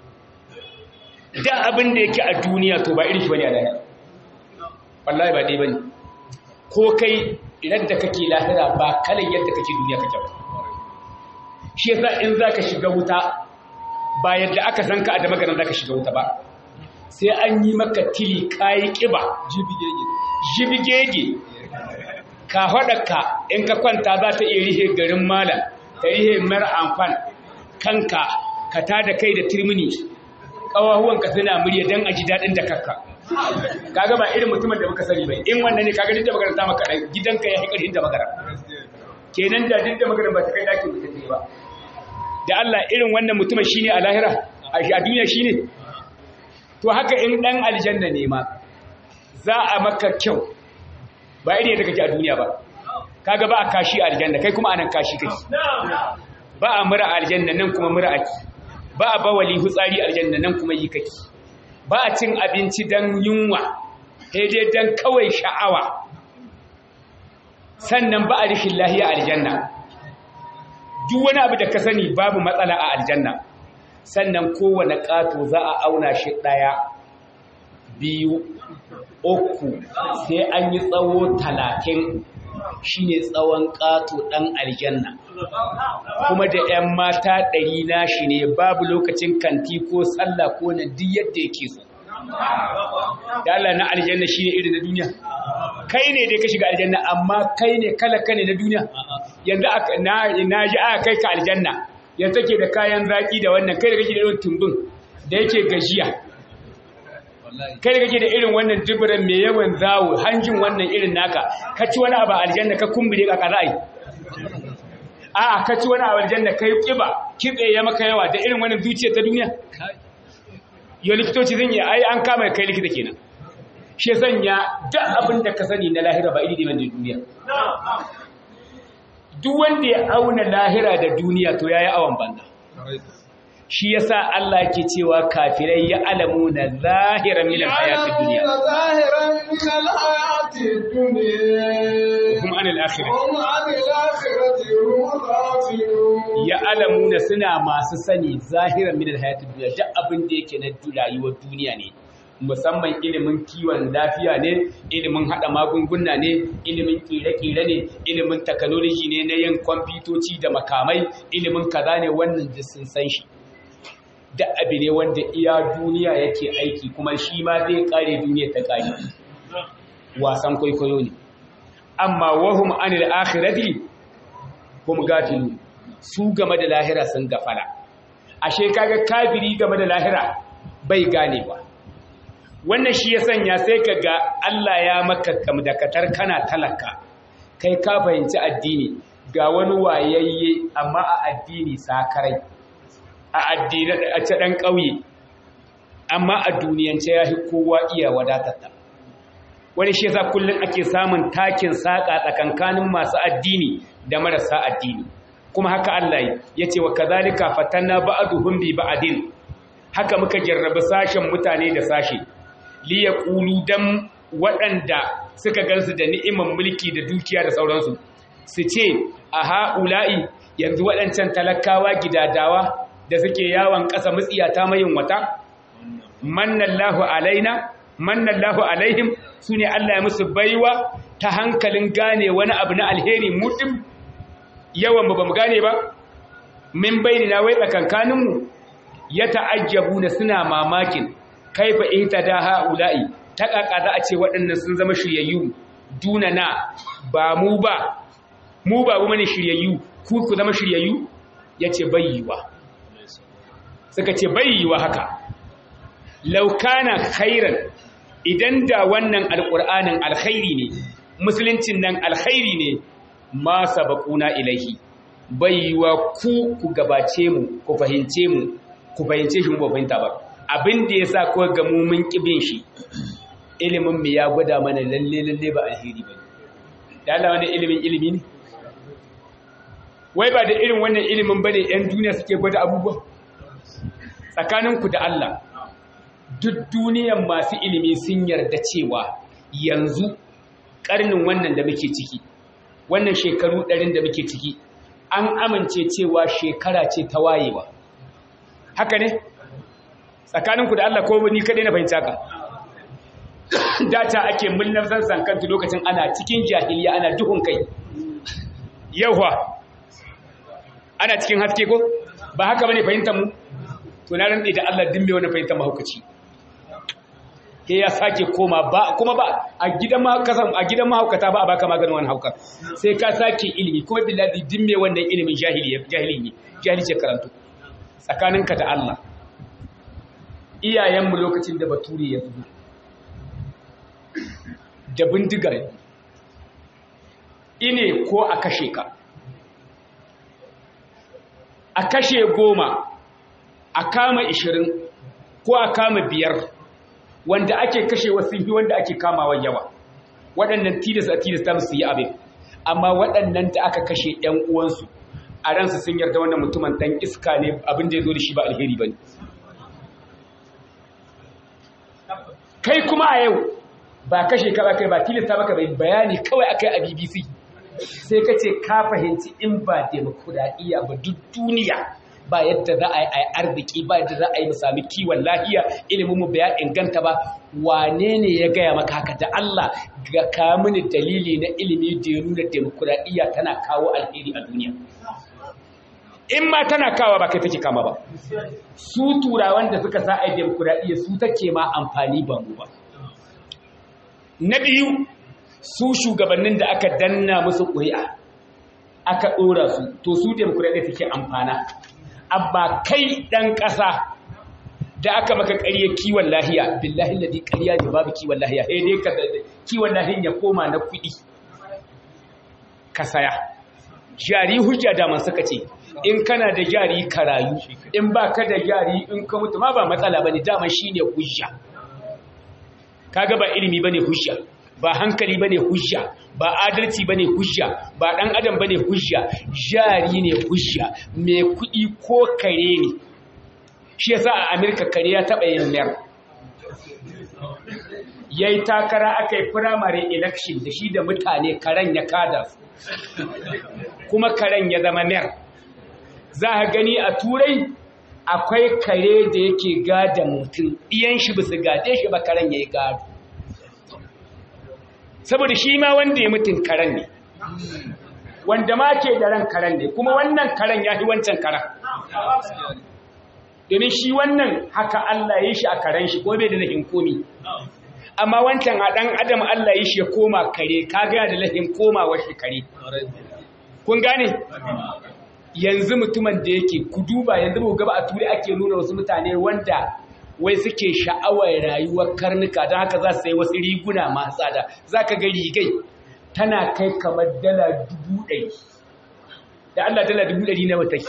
A: da abin da yake a duniya to ba irin shi bane a lahira wallahi ba dai bane ko kai idan da kake lahira ba kalan yadda kake duniya kake ba shi yasa in zaka shiga wuta ba yadda aka san ka a da maganar zaka shiga wuta ba sai an yi maka tili kayi kiba jibigege jibigege ka ka in ka kwanta za ta iya rihe garin malam ta rihe mara amfan kanka ka ta da kai da turmini ƙawahuwanka suna murya don a ji daɗin da kakka kaga ba irin mutumin da muka sani bai in wannan ne kaga duk da magana ta maka gidanka ya haƙar da magana kenan da duk da magana ba ta kai ɗakin mutum ba da Allah irin wannan mutumin shine a lahira a duniya shine to haka in ɗan aljanna ne ma za a maka kyau ba iri da kake a duniya ba kaga ba a kashi a aljanna kai kuma anan kashi kake ba a mura a aljanna nan kuma mura ake ba a bawali hutsari a aljanna nan kuma yi kake ba a cin abinci dan yunwa sai dai dan kawai sha'awa sannan ba a rishin lahiya a aljanna duk wani abu da ka sani babu matsala a aljanna sannan kowane ƙato za a auna shi ɗaya biyu uku sai an yi tsawo talatin shi ne tsawon ƙato ɗan aljanna kuma da 'yan mata ɗari na shi ne babu lokacin kanti ko sallah ko na duk yadda yake so dala na aljanna shi ne iri na duniya kai ne dai ka shiga aljanna amma kai ne kala kane na duniya yanzu na ji aka kai ka aljanna yanzu take da kayan zaki da wannan kai da kake da irin tumbin da yake gajiya kai da kake da irin wannan duburan mai yawan zawo hanjin wannan irin naka ka ci wani abu aljanna ka kumbure ka karai a ka ci wani abu aljanna kai kiba kitse ya maka yawa da irin wannan zuciya ta duniya yau likitoci zan yi ai an kama kai likita kenan shi sanya duk abin da ka sani na lahira ba iri ne duniya duk wanda ya auna lahira da duniya to yayi awan banda shi yasa Allah yake cewa kafirai ya alamu na zahiran min alhayatid dunya
B: يعلمون ظاهرا من الحياة الدنيا
A: kuma anil akhirah
B: هم عن الآخرة هم غافلون
A: ya alamuna suna masu sani zahiran min alhayatid dunya duk abin da yake na rayuwar duniya ne musamman ilimin kiwon lafiya ne ilimin hada magunguna ne ilimin kire-kire ne ilimin technology ne na yin kwamfutoci da makamai ilimin kaza ne wannan duk sun san shi da abu ne wanda iya duniya yake aiki kuma shi ma zai kare duniya ta kare wasan kwaikwayo ne amma wahum anil akhirati hum gafilu su game da lahira sun gafala ashe kaga kafiri game da lahira bai gane ba wannan shi ya sanya sai ka ga Allah ya maka kamdakatar kana talaka kai ka fahimci addini ga wani wayayye amma a addini sakarai a addini a ce dan ƙauye amma a duniyance ya fi kowa iya wadatarta wani shi yasa kullum ake samun takin saƙa tsakankanin masu addini da marasa addini kuma haka Allah ya ce wa kazalika fatanna ba'duhum bi ba'din haka muka jarrabi sashen mutane da sashe li yaqulu dan waɗanda suka gansu da ni'imar mulki da dukiya da sauransu su ce a ha'ula'i yanzu waɗancan talakawa gidadawa da suke yawon ƙasa mutsiyata mayin wata mannallahu alaina mannallahu alaihim su ne Allah ya musu baiwa ta hankalin gane wani abu na alheri mutum yawan ba mu gane ba min bayni na wai tsakankaninmu ya ta'ajjabu na suna mamakin kaifa ihtada haula'i ta kaka za a ce waɗannan sun zama shiryayyu duna na ba mu ba mu ba mu mane shiryayyu ku ku zama shiryayyu yace bayyiwa suka ce bayyiwa haka laukana khairan idan da wannan alƙur'anin alkhairi ne musuluncin nan alkhairi ne ma sabaquna ilaihi baiwa ku ku gabace mu ku fahimce mu ku fahimce shi mu ba fahimta ba abin da yasa ko ga mu mun kibin shi ilimin mu ya gwada mana lalle lalle ba alheri ba da Allah wannan ilimin ilimi ne wai ba da irin wannan ilimin bane yan duniya suke gwada abubuwa tsakaninku da Allah duk duniyan masu ilimi sun yarda cewa yanzu ƙarnin wannan da muke ciki wannan shekaru ɗarin da muke ciki an amince cewa shekara ce ta wayewa haka ne tsakaninku da Allah ko ni kaɗai na fahimta ka data ake mulnar zansan kanta lokacin ana cikin jahiliya ana duhun kai yauwa ana cikin haske ko ba haka bane fahimtar mu to na rantsi da Allah dimbe wani fahimtar mahaukaci ke ya sake koma ba kuma ba a gidan mahaukasan a gidan mahaukata ba a baka maganin wani hauka sai ka sake ilimi kuma billahi dimbe wannan ilimin jahili jahili ne jahili ce karanto tsakaninka da Allah iyayenmu lokacin da bature ya zuwa da bindigar ine ko a kashe ka a kashe goma a kama ishirin ko a kama biyar wanda ake kashe wasu yi wanda ake kamawa yawa waɗannan tilas a tilasta musu yi abin amma waɗannan da aka kashe ‘yan uwansu a ransu sun yarda wannan mutumin ɗan iska ne abin da ya zo da shi ba alheri ba ne kai kuma a yau ba kashe ka ba kai ba tilasta maka bai bayani kawai akai a bbc sai ka ce ka fahimci in ba demokuraɗiyya ba duk duniya ba yadda za a yi arziki ba yadda za a yi sami kiwon lahiya ilimin mu ya inganta ba wane ne ya gaya maka haka da Allah ga ka mini dalili na ilimi da ya nuna demokuraɗiyya tana kawo alheri a duniya in ma tana kawo ba kai take kama ba su turawan da suka sa a yi demokuraɗiyya su take ma amfani ba mu ba na biyu su shugabannin da aka danna musu ƙuri'a aka ɗora su to su demokuraɗiyya take amfana amma kai ɗan ƙasa da aka maka ƙarya kiwon lahiya billahi ladi ƙarya ne babu kiwon lahiya sai dai ka kiwon lahiyan ya koma na kuɗi ka saya jari hujja da man suka ce in kana da jari ka rayu in ba ka da jari in ka mutu ma ba matsala bane dama shine hujja kaga ba ilimi bane hujja ba hankali bane hujja ba adalci bane hujja ba dan adam bane hujja jari ne hujja mai kudi ko kare ne shi yasa a Amerika kare ya taɓa yin mayar ya yi takara aka yi firamare election da shi da mutane karen ya kada su kuma karen ya zama mayar za a gani a turai akwai kare da yake gada mutum ɗiyan shi bisa gade shi ba karen ya yi gado saboda shi ma wanda ya mutum karen ne wanda ma ke da ran karen ne kuma wannan karen ya fi wancan karen domin shi wannan haka Allah ya shi a karen shi ko bai da lahin komi amma wancan a ɗan adam Allah ya shi ya koma kare ka gaya da lahin komawa shi kare kun gane yanzu mutumin da yake ku duba yanzu ba gaba a turi ake nuna wasu mutane wanda wai suke sha'awar rayuwar karnuka don haka za su sai wasu riguna masu tsada za ka ga rigai tana kai kamar dala dubu ɗari da Allah dala dubu ɗari na wata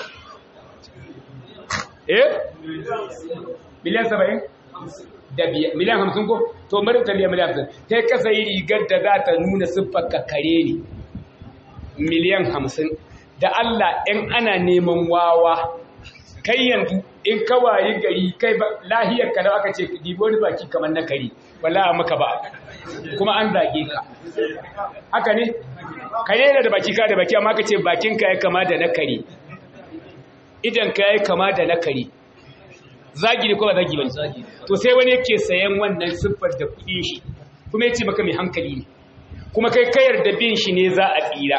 A: eh miliyan saba'in da miliyan hamsin ko to marinta biya miliyan hamsin ta kasa yi rigar da za ta nuna siffar kare ne miliyan hamsin da Allah in ana neman wawa kai yanzu in kawaye gari kai lahiyar ka da aka ce dibo ni baki kamar na kari wala maka ba kuma an zage ka haka ne kare da baki ka da baki amma ka ce bakin ka ya kama da na kari idan ka ya kama da na kari zagi ne ko ba zagi ba to sai wani yake sayan wannan siffar da kuɗin shi kuma yace maka mai hankali ne kuma kai kayar da bin shi ne za a tsira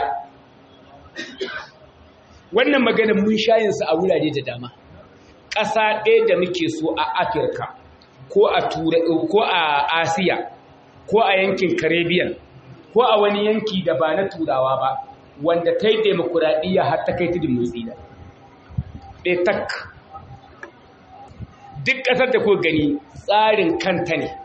A: wannan magana mun shayinsa a wurare da dama ƙasa ɗaya da muke so a afirka ko a ko a asiya ko a yankin caribbean ko a wani yanki da ba na turawa ba wanda ta yi demokuraɗiyya har ta kai tudun motsi da ɗaya tak duk ƙasar da ko gani tsarin kanta ne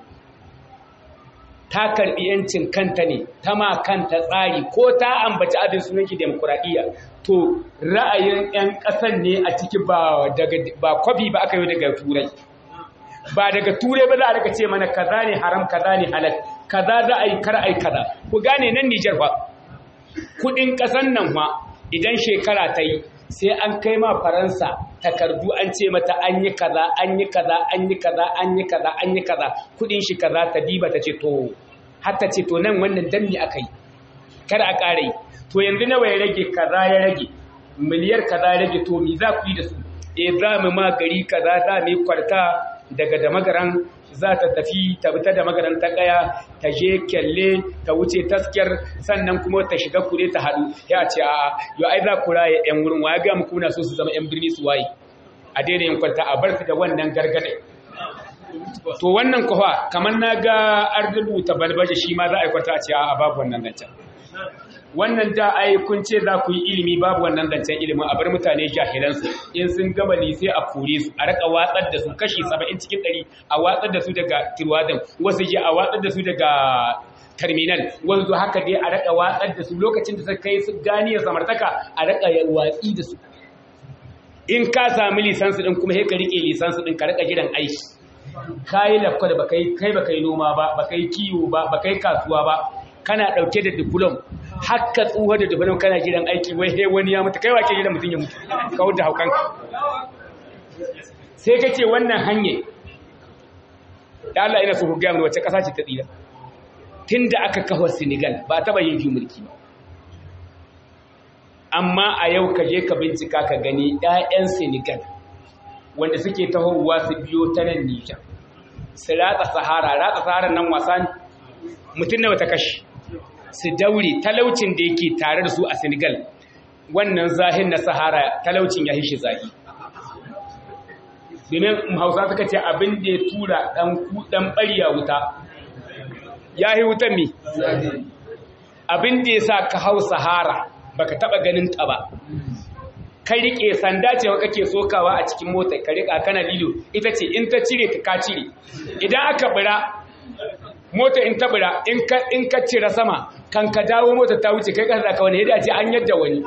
A: ta karɓi yancin kanta ne ta ma kanta tsari ko ta ambaci abin sunanki demokuraɗiyya to ra'ayin 'yan ƙasan ne a ciki ba kwafi ba aka yi daga turai ba daga turai ba za a daga ce mana kaza ne haram kaza ne halal kaza za a yi kar a yi kaza ku gane nan nijar ba kudin ƙasan nan ma idan shekara ta yi sai an kai ma faransa takardu an ce mata an yi kaza an yi kaza an yi kaza an yi kaza an yi kaza kudin shi kaza ta diba ta ce to hatta ce to nan wannan dan me aka yi kada a ƙara yi to yanzu nawa ya rage kaza ya rage miliyar kaza ya rage to mi za ku yi da su e za mu ma gari kaza za mu yi kwarta daga da magaran za ta tafi ta fita da magaran ta kaya ta je kyalle ta wuce taskiyar sannan kuma ta shiga kure ta haɗu ya ce a yau ai za ku raye yan wurin wa ya ga muku na so su zama yan birni su waye a daina yin kwanta a bar da wannan gargade to wannan kuwa kamar na ga an rubuta balbaje shi ma za a yi kwanta a ce a babu wannan zancen wannan da ai kun ce za ku yi ilimi babu wannan zancen ilimin a bar mutane jahilansu in sun gama lise a kore su a raka watsar da su kashi 70 cikin 100 a watsar da su daga tirwadan wasu je a watsar da su daga terminal wasu haka dai a raka watsar da su lokacin da suka kai su gani samartaka a raka watsi da su in ka sami lisansu din kuma sai ka rike lisansu din ka raka jiran aiki kai lafka da baka kai baka yi noma ba baka yi kiwo ba baka yi kasuwa ba kana ɗauke da diplom haka tsuwa da diplom kana gidan aiki wai he wani ya mutu kai wake gidan mutum ya mutu kawar da haukanka sai ka ce wannan hanyar da Allah ina so ku gaya wace ƙasa ce ta tsira tun da aka kawo Senegal ba taɓa yin fi mulki ba amma a yau ka je ka bincika ka gani 'ya'yan Senegal wanda suke tahowa su biyo ta nan Nijar su ratsa Sahara ratsa Sahara nan wasa ne mutum nawa ta kashi su daure talaucin da yake tare da su a Senegal wannan zahin na Sahara talaucin ya hishi zahi domin Hausa suka ce abin da ya tura dan dan bariya wuta ya yi wutan mi abin da ya sa ka hau Sahara baka taba ganin ta ba kai rike sanda ce kake sokawa a cikin mota ka rika kana lilo ita ce in ta cire ta ka cire idan aka bira mota in tabura in ka cira sama kan ka dawo mota ta wuce kai kasa ka wani yadda ce an yadda wani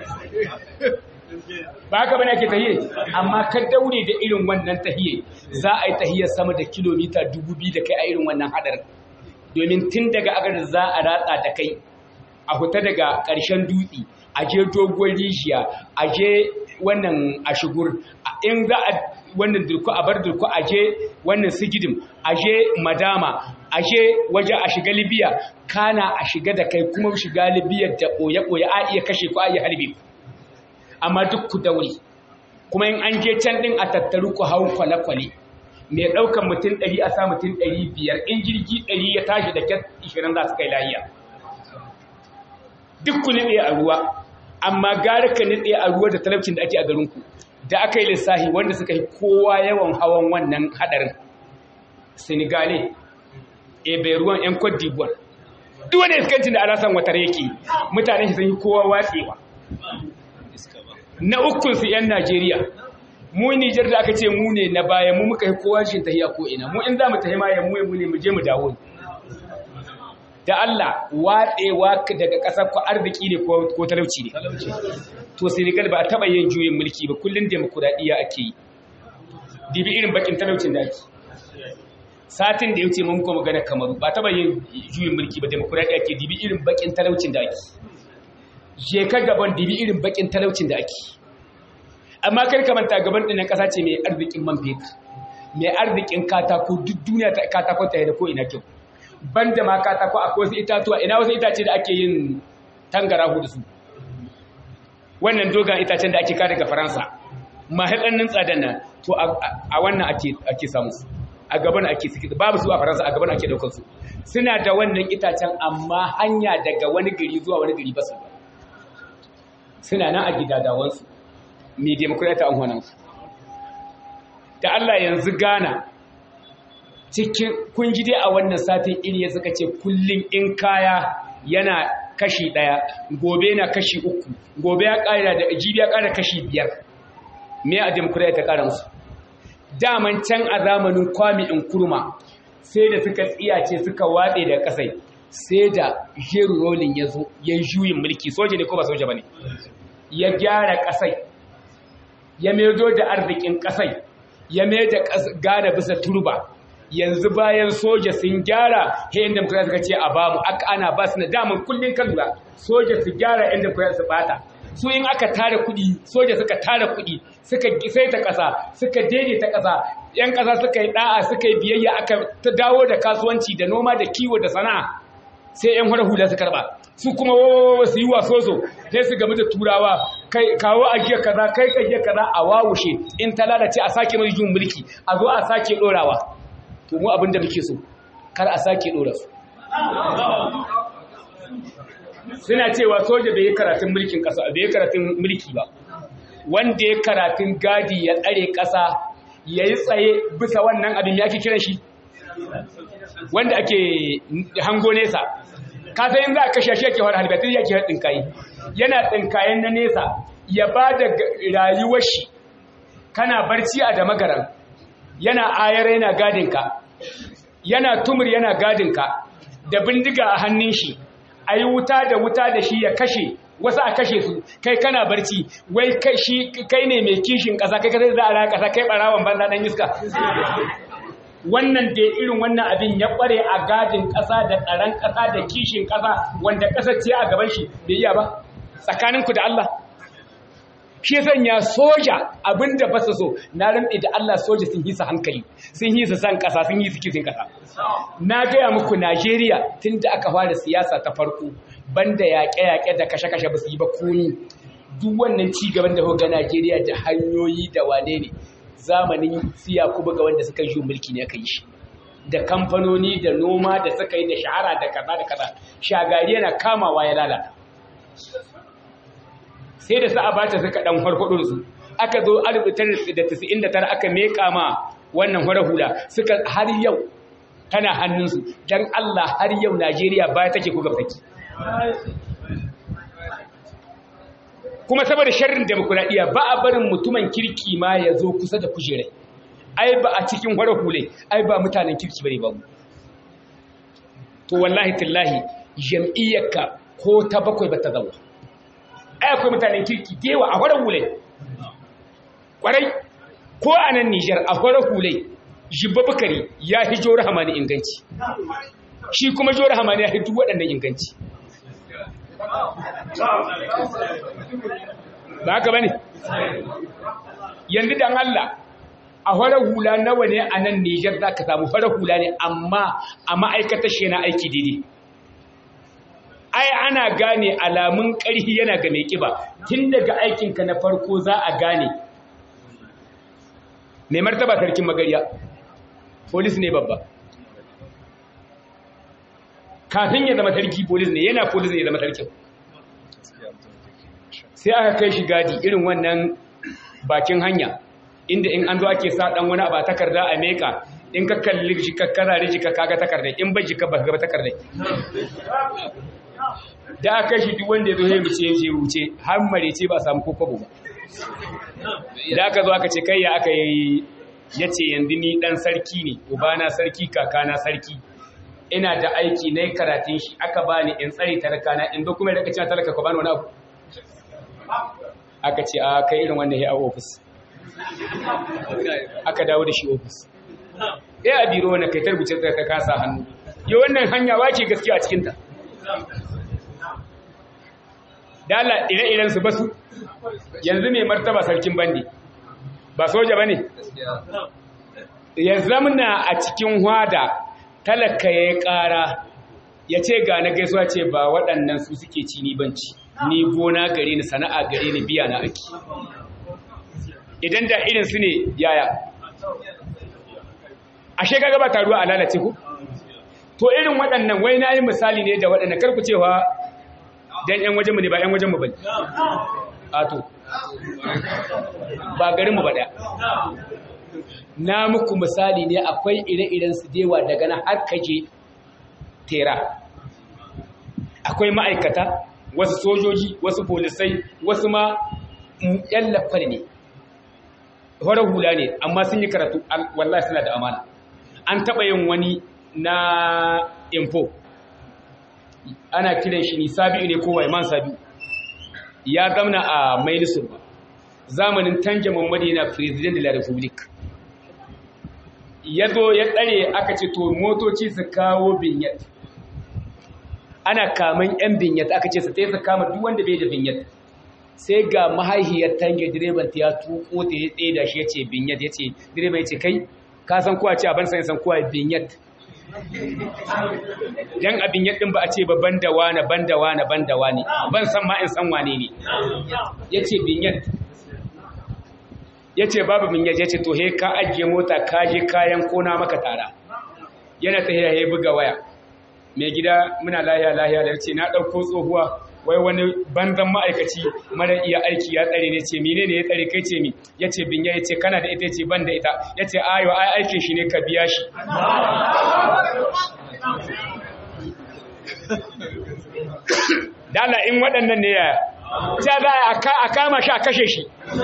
A: ba haka bane ake tahiye amma ka daure da irin wannan tahiye za a yi tahiyar sama da kilomita dubu biyu da kai a irin wannan hadarin domin tun daga agar za a ratsa da kai a huta daga ƙarshen dutse a je dogon rijiya a je wannan a shigur in za a wannan durku a bar durku aje wannan sigidim aje madama aje waje a shiga libya kana a shiga da kai kuma shiga libya da ɓoye-ɓoye a iya kashe ku a iya harbe ku amma duk ku daure kuma in an je can ɗin a tattaru ku hau kwale-kwale mai ɗaukan mutum ɗari a sa mutum ɗari biyar in jirgi ɗari ya tashi da kyan ishirin za su kai lahiya duk ku nitse a ruwa amma gara ka nitse a ruwa da talabcin da ake a garinku da aka yi lissahi wanda suka yi kowa yawan hawan wannan hadarin senegale ebe ruwan yan cote d'ivoire duk wanda iskancin da alasan watar yake mutane shi sun yi kowa watsewa na ukunsu yan najeriya mu nijar da aka ce mu ne na baya mu muka yi kowa shi tahiya ko ina mu in za mu tahi ma ya mu mu ne mu je mu dawo da Allah watsewa daga ƙasar ku arziki ne ko talauci ne to Senegal ba a taɓa yin juyin mulki ba kullum demokuraɗiyya ake yi dibi irin bakin talaucin da ake satin da ya wuce mun kuma magana kamaru ba taɓa yin juyin mulki ba demokuraɗiyya ake dibi irin bakin talaucin da ake je ka gaban dibi irin bakin talaucin da ake amma kar ka manta gaban ɗin ƙasa ce mai arzikin man fetur mai arzikin katako duk duniya ta katako ta da ko ina kyau banda ma katako akwai wasu itatuwa ina wasu itace da ake yin tangarahu da su wannan dogon itacen da ake kada daga faransa mahaɗannin tsadan nan to a wannan ake samu su a gaban ake suke babu su a faransa a gaban ake daukar su suna da wannan itacen amma hanya daga wani gari zuwa wani gari ba su ba suna nan a gidadawansu mai demokuraita an hannunsu da Allah yanzu gana cikin kun ji dai a wannan satin iriya suka ce kullum in kaya yana kashi ɗaya gobe na kashi uku gobe ya ƙara da jibi ya ƙara kashi biyar me a demokuraɗiyya ta ƙara musu daman can a zamanin kwami in kurma sai da suka tsiyace suka watse da ƙasai sai da jeru rolin ya zo ya juyin mulki soja ne ko ba soja ba ne ya gyara ƙasai ya maido da arzikin ƙasai ya mai da gada bisa turba yanzu bayan soja sun gyara he yan demokura suka ce a bamu aka ana ba su na daman kullum kan lura soja su gyara yan demokura su bata su in aka tara kuɗi soja suka tara kuɗi suka saita ƙasa suka daidaita ƙasa yan ƙasa suka yi ɗa'a suka yi biyayya aka ta dawo da kasuwanci da noma da kiwo da sana'a sai yan hula hula su karɓa su kuma wawawa su yi wasoso sai su gamu da turawa kai kawo ajiya kaza kai ajiya kaza a wawushe in ta lalace a sake mai jin mulki a zo a sake ɗorawa to mu abin da muke so kar a sake dora su suna cewa soja bai yi karatun mulkin kasa bai yi karatun mulki ba wanda ya karatun gadi ya tsare kasa ya yi tsaye bisa wannan abin ya ake kiran shi wanda ake hango nesa ka san yin za a kashe shi yake wani halibatun yake haɗin kayi yana tsinkayen na nesa ya ba da rayuwar shi kana barci a da magaran yana ayar yana gadinka yana tumur yana gadinka da bindiga a hannun shi a yi wuta da wuta da shi ya kashe wasu a kashe su kai kana barci wai kai ne mai kishin ƙasa kai kasar za a raya ƙasa kai ɓarawan banza ɗan iska wannan da irin wannan abin ya ƙware a gadin ƙasa da tsaron ƙasa da kishin ƙasa wanda ƙasar ce a gaban shi bai iya ba tsakaninku da Allah shi sanya soja abinda ba su so na rinɗe da Allah soja sun hisa hankali sun hisa san ƙasa sun hisa kisin ƙasa na gaya muku Najeriya tun da aka fara siyasa ta farko banda yaƙe-yaƙe da kashe-kashe ba su yi ba komi duk wannan ci gaban da ga Najeriya da hanyoyi da wane ne zamanin siya kuma ga wanda suka yi mulki ne aka yi shi da kamfanoni da noma da suka yi da shahara da kaza da kaza shagari yana kamawa ya lalata sai da sa'a bata suka dan farfado su aka zo 1999 aka meka ma wannan hura hula suka har yau tana hannunsu dan Allah har yau Najeriya baya take ku gabaki kuma saboda sharrin demokuraɗiyya ba a barin mutumin kirki ma ya zo kusa da kujerai ai ba a cikin hura hule ai ba mutanen kirki bane ba mu to wallahi tallahi jam'iyyarka ko ta bakwai ba ta zama ai akwai mutanen kirki dewa a horar hule kwarai ko a nan Nijar a horar hule jibba bukari ya fi jora hamani inganci shi kuma jora hamani ya fi duk waɗannan inganci ba haka ba ne yanzu dan Allah a farar hula nawa ne a nan Nijar za ka samu farar hula ne amma a ma'aikatar shi na aiki daidai ai ana gane alamun ƙarfi yana ga mai ƙiba tun daga aikinka na farko za a gane mai martaba sarkin magariya polis ne babba kafin ya zama sarki polis ne yana polis ne ya zama sarkin sai aka kai shi gadi irin wannan bakin hanya inda in an zo ake sa dan wani ba takarda a meka in ka kalli shi ka karare shi ka kaga takardai in bai shi ka ba ga takardai da aka shi duk wanda ya zo ya wuce ya wuce har mare ce ba samu kokobo ba da aka zo aka ce kai ya aka yi ya ce yanzu ni dan sarki ne ubana sarki kakana sarki ina da aiki na karatun shi aka bani in tsare talakana in dokumen da kace talaka ko bani wani abu aka ce a kai irin wannan ya a ofis aka dawo da shi ofis ya a biro wani kai tarbuce ka kasa hannu yi wannan hanya wake gaskiya a cikinta dala ire-iren su basu yanzu mai martaba sarkin bandi ba soja ba ne ya zamna a cikin hwada talaka ya yi ƙara ya ce ga na gaisuwa ce ba waɗannan su suke ci ni banci ni gona gare ni sana'a gare ni biya na ake idan da irin su ne yaya ashe kaga ba taruwa a lalace ku to irin waɗannan wai na yi misali ne da waɗannan karku cewa dan yan wajenmu ne ba yan wajenmu ba ne a to ba garinmu ba ɗaya na muku misali ne akwai ire-iren su dewa daga na har kaje tera akwai ma'aikata wasu sojoji wasu polisai wasu ma yan lafar ne horar hula ne amma sun yi karatu wallahi suna da amana an taɓa yin wani na info ana kiran shi ni sabi'u ne ko waiman sabi'u ya zamna a mailisun zamanin tanja mamadi na president de la republique ya zo ya tsare aka ce to motoci su kawo binyat ana kaman yan binyat aka ce su ta su kama duk wanda bai da binyat sai ga mahaihiyar tange direban ta ya tuko ta ya tsaye da shi ya ce binyat ya ce direban ya ce kai ka san kowa ce a ban san san kowa binyat yan abin yadin ba a ce ba ban da wane ban da wane ban da wane ban san ma in san wane ne ya ce binyat ya ce babu min yaje ce to he ka ajiye mota ka je kayan kona maka tara yana ta he buga waya mai gida muna lahiya lahiya da ce na ɗauko tsohuwa wai wani banzan ma'aikaci mara iya aiki ya tsare ne ce mine ne ya tsare kai ce mi ya ce binya ya ce kana da ita ce ban da ita ya ce ayo ai aikin shi ne ka biya shi dala in waɗannan ne ya ta za a kama shi a kashe shi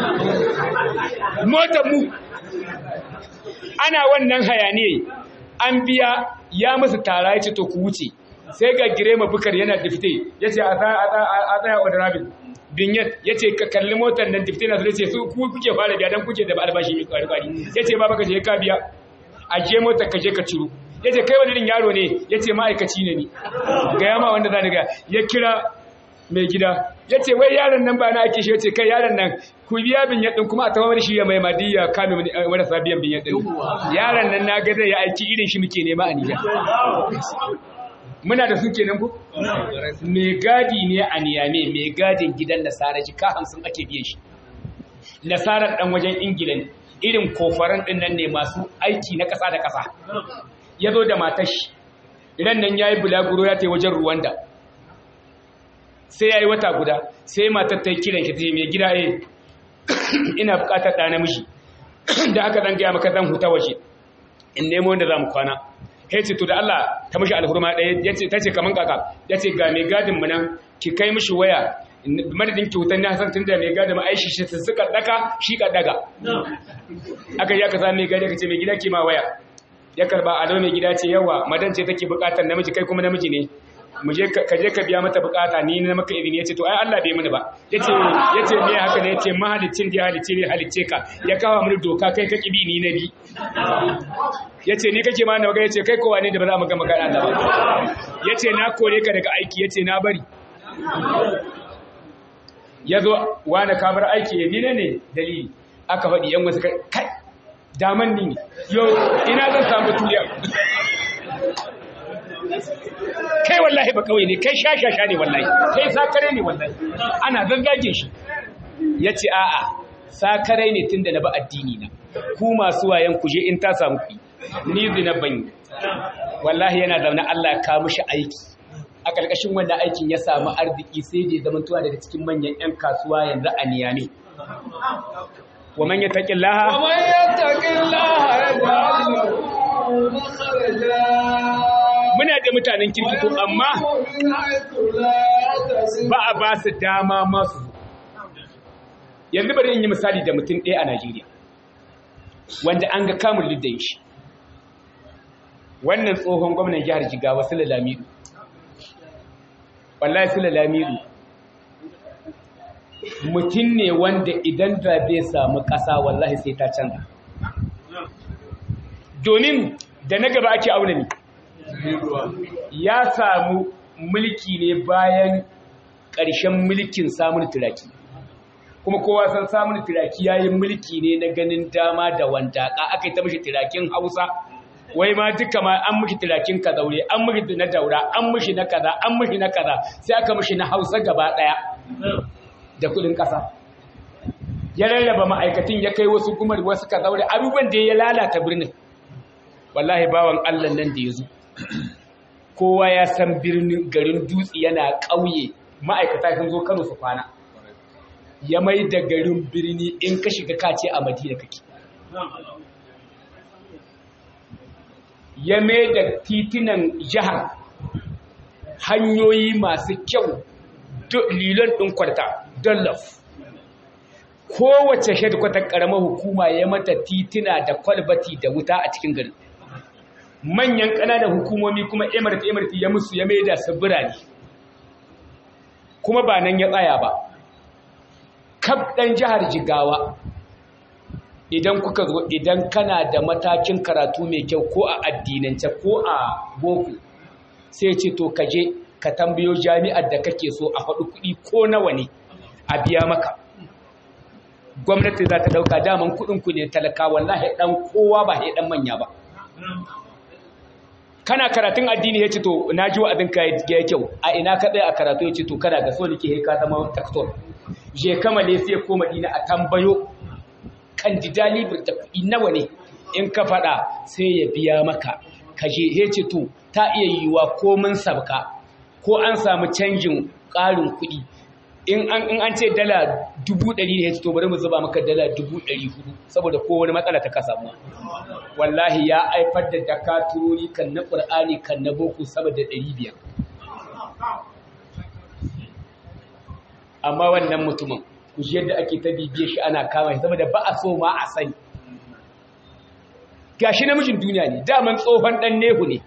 A: motar mu ana wannan hayaniye an biya ya musu tara ya ce to ku wuce sai ga girema bukar yana difte ya ce a tsaya wadda rabin binyat ya ce ka kalli motar nan difte na su ce su kuke fara biya don kuke da albashi mai kwari-kwari ya ce ba baka je ka biya a je motar ka je ka ciro ya ce kai wani yaro ne ya ce ma'aikaci ne ni ga yama wanda za ni ga ya kira mai gida ya ce wai yaron nan ba na ake shi ya ce kai yaron nan ku biya bin yaɗin kuma a tawar shi ya mai madiyya kame marasa biyan bin yaɗin yaron nan na gada ya aiki irin shi muke nema a nijar muna da su kenan ku mai gadi ne a niyame mai gadin gidan nasara jika hamsin ake biyan shi nasarar ɗan wajen ingila irin kofaran ɗin nan ne masu aiki na ƙasa da ƙasa ya zo da matashi ran nan ya yi bulaguro ya ta wajen ruwanda sai ya yi wata guda sai matar ta yi kiran shi ta mai gida eh ina bukatar ɗa namiji da aka zan gaya maka zan huta waje in nemo wanda za mu kwana ya ce to da Allah ta mashi alhurma ɗaya ta ce kaman kaka ya ce ga mai gadin mu nan ki kai mishi waya madadin kyautar na san tun da mai gadin aishi shi su suka ɗaka shi ka ɗaga aka yi aka sa mai gadi ka ce mai gida ke ma waya ya karba a mai gida ce yawa madan ce take bukatar namiji kai kuma namiji ne mu je ka je ka biya mata bukata ni na maka izini yace to ai Allah bai mini ba yace yace me haka ne yace mahalicin da halicce ne halicce ka ya kawo mini doka kai ka kibi ni na bi yace ni kake ma na ga yace kai kowa ne da ba za mu ga magana Allah ba yace na kore ka daga aiki yace na bari yazo wani ka bar aiki ni ne ne dalili aka faɗi yan wasu kai daman ni ne yau ina zan samu tuliya kai wallahi ba kawai ne kai shashasha ne wallahi kai sakare ne wallahi ana zazzage shi ya ce a'a sakare ne tun da na ba addini na ku masu wayan kuje in ta samu ku ni zina ban yi wallahi yana zaune Allah ya kawo mishi aiki a ƙarƙashin wannan aikin ya samu arziki sai da zama tuwa daga cikin manyan 'yan kasuwa yanzu a niyame wa man yattaqillaha
B: wa man yattaqillaha yaj'al lahu makhraja
A: muna da mutanen kirki ko amma ba a ba su dama masu yanzu bari in yi misali da mutum ɗaya a Najeriya wanda an ga kamun liddan shi wannan tsohon gwamnan jihar Jigawa Sule Lamidu wallahi Sule Lamidu mutum ne wanda idan da zai samu ƙasa wallahi sai ta canza domin da na gaba ake auna ne ya samu mulki ne bayan ƙarshen mulkin samun turaki kuma kowa san samun turaki ya yi mulki ne na ganin dama da wandaka aka yi ta mashi turakin hausa wai ma duka ma an mashi turakin ka zaure an mashi na daura an mashi na kaza an mashi na kaza sai aka mashi na hausa gaba ɗaya da kudin ƙasa ya rarraba ma'aikatan ya kai wasu gumar wasu ka zaure abubuwan da ya lalata birnin wallahi bawan allah nan da ya zo kowa ya san birnin garin dutse yana ƙauye ma'aikata sun zo kano su kwana ya mai da garin birni in ka shiga kace a madina kake ya mai da titunan jihar hanyoyi masu kyau lilon ɗin kwarta dollaf kowace shadkwatar ƙaramar hukuma ya mata tituna da kwalbati da wuta a cikin garin manyan ƙananan hukumomi kuma emirti emirti ya musu ya maida su birane kuma ba nan ya tsaya ba kaf ɗan jihar jigawa idan kuka zo idan kana da matakin karatu mai kyau ko a addinance ko a boko sai ce to ka je ka tambayo jami'ar da kake so a faɗi kuɗi ko nawa ne a biya maka gwamnati za ta ɗauka daman kuɗinku ne talaka wallahi ɗan kowa ba ya ɗan manya ba kana karatun addini ya ce to na ji wa'azin ka ya kyau a ina ka tsaye a karatu ya ce to kana ga so nake ka zama taktor je kamale sai ko madina a tambayo kandida libir da kuɗi nawa ne in ka faɗa sai ya biya maka ka je ya ce to ta iya yiwuwa ko mun sabka ko an samu canjin ƙarin kuɗi in an ce dala dubu ɗari ne ya ce to bari mu zuba maka dala dubu ɗari hudu saboda ko wani matsala ta ka samu wallahi ya haifar da dakaturori kan na ƙur'ani kan na boko sama da ɗari biyar amma wannan mutumin ku ji yadda ake ta bibiye shi ana kama shi saboda ba a so ma a sani gashi namijin duniya ne daman tsohon ɗan nehu ne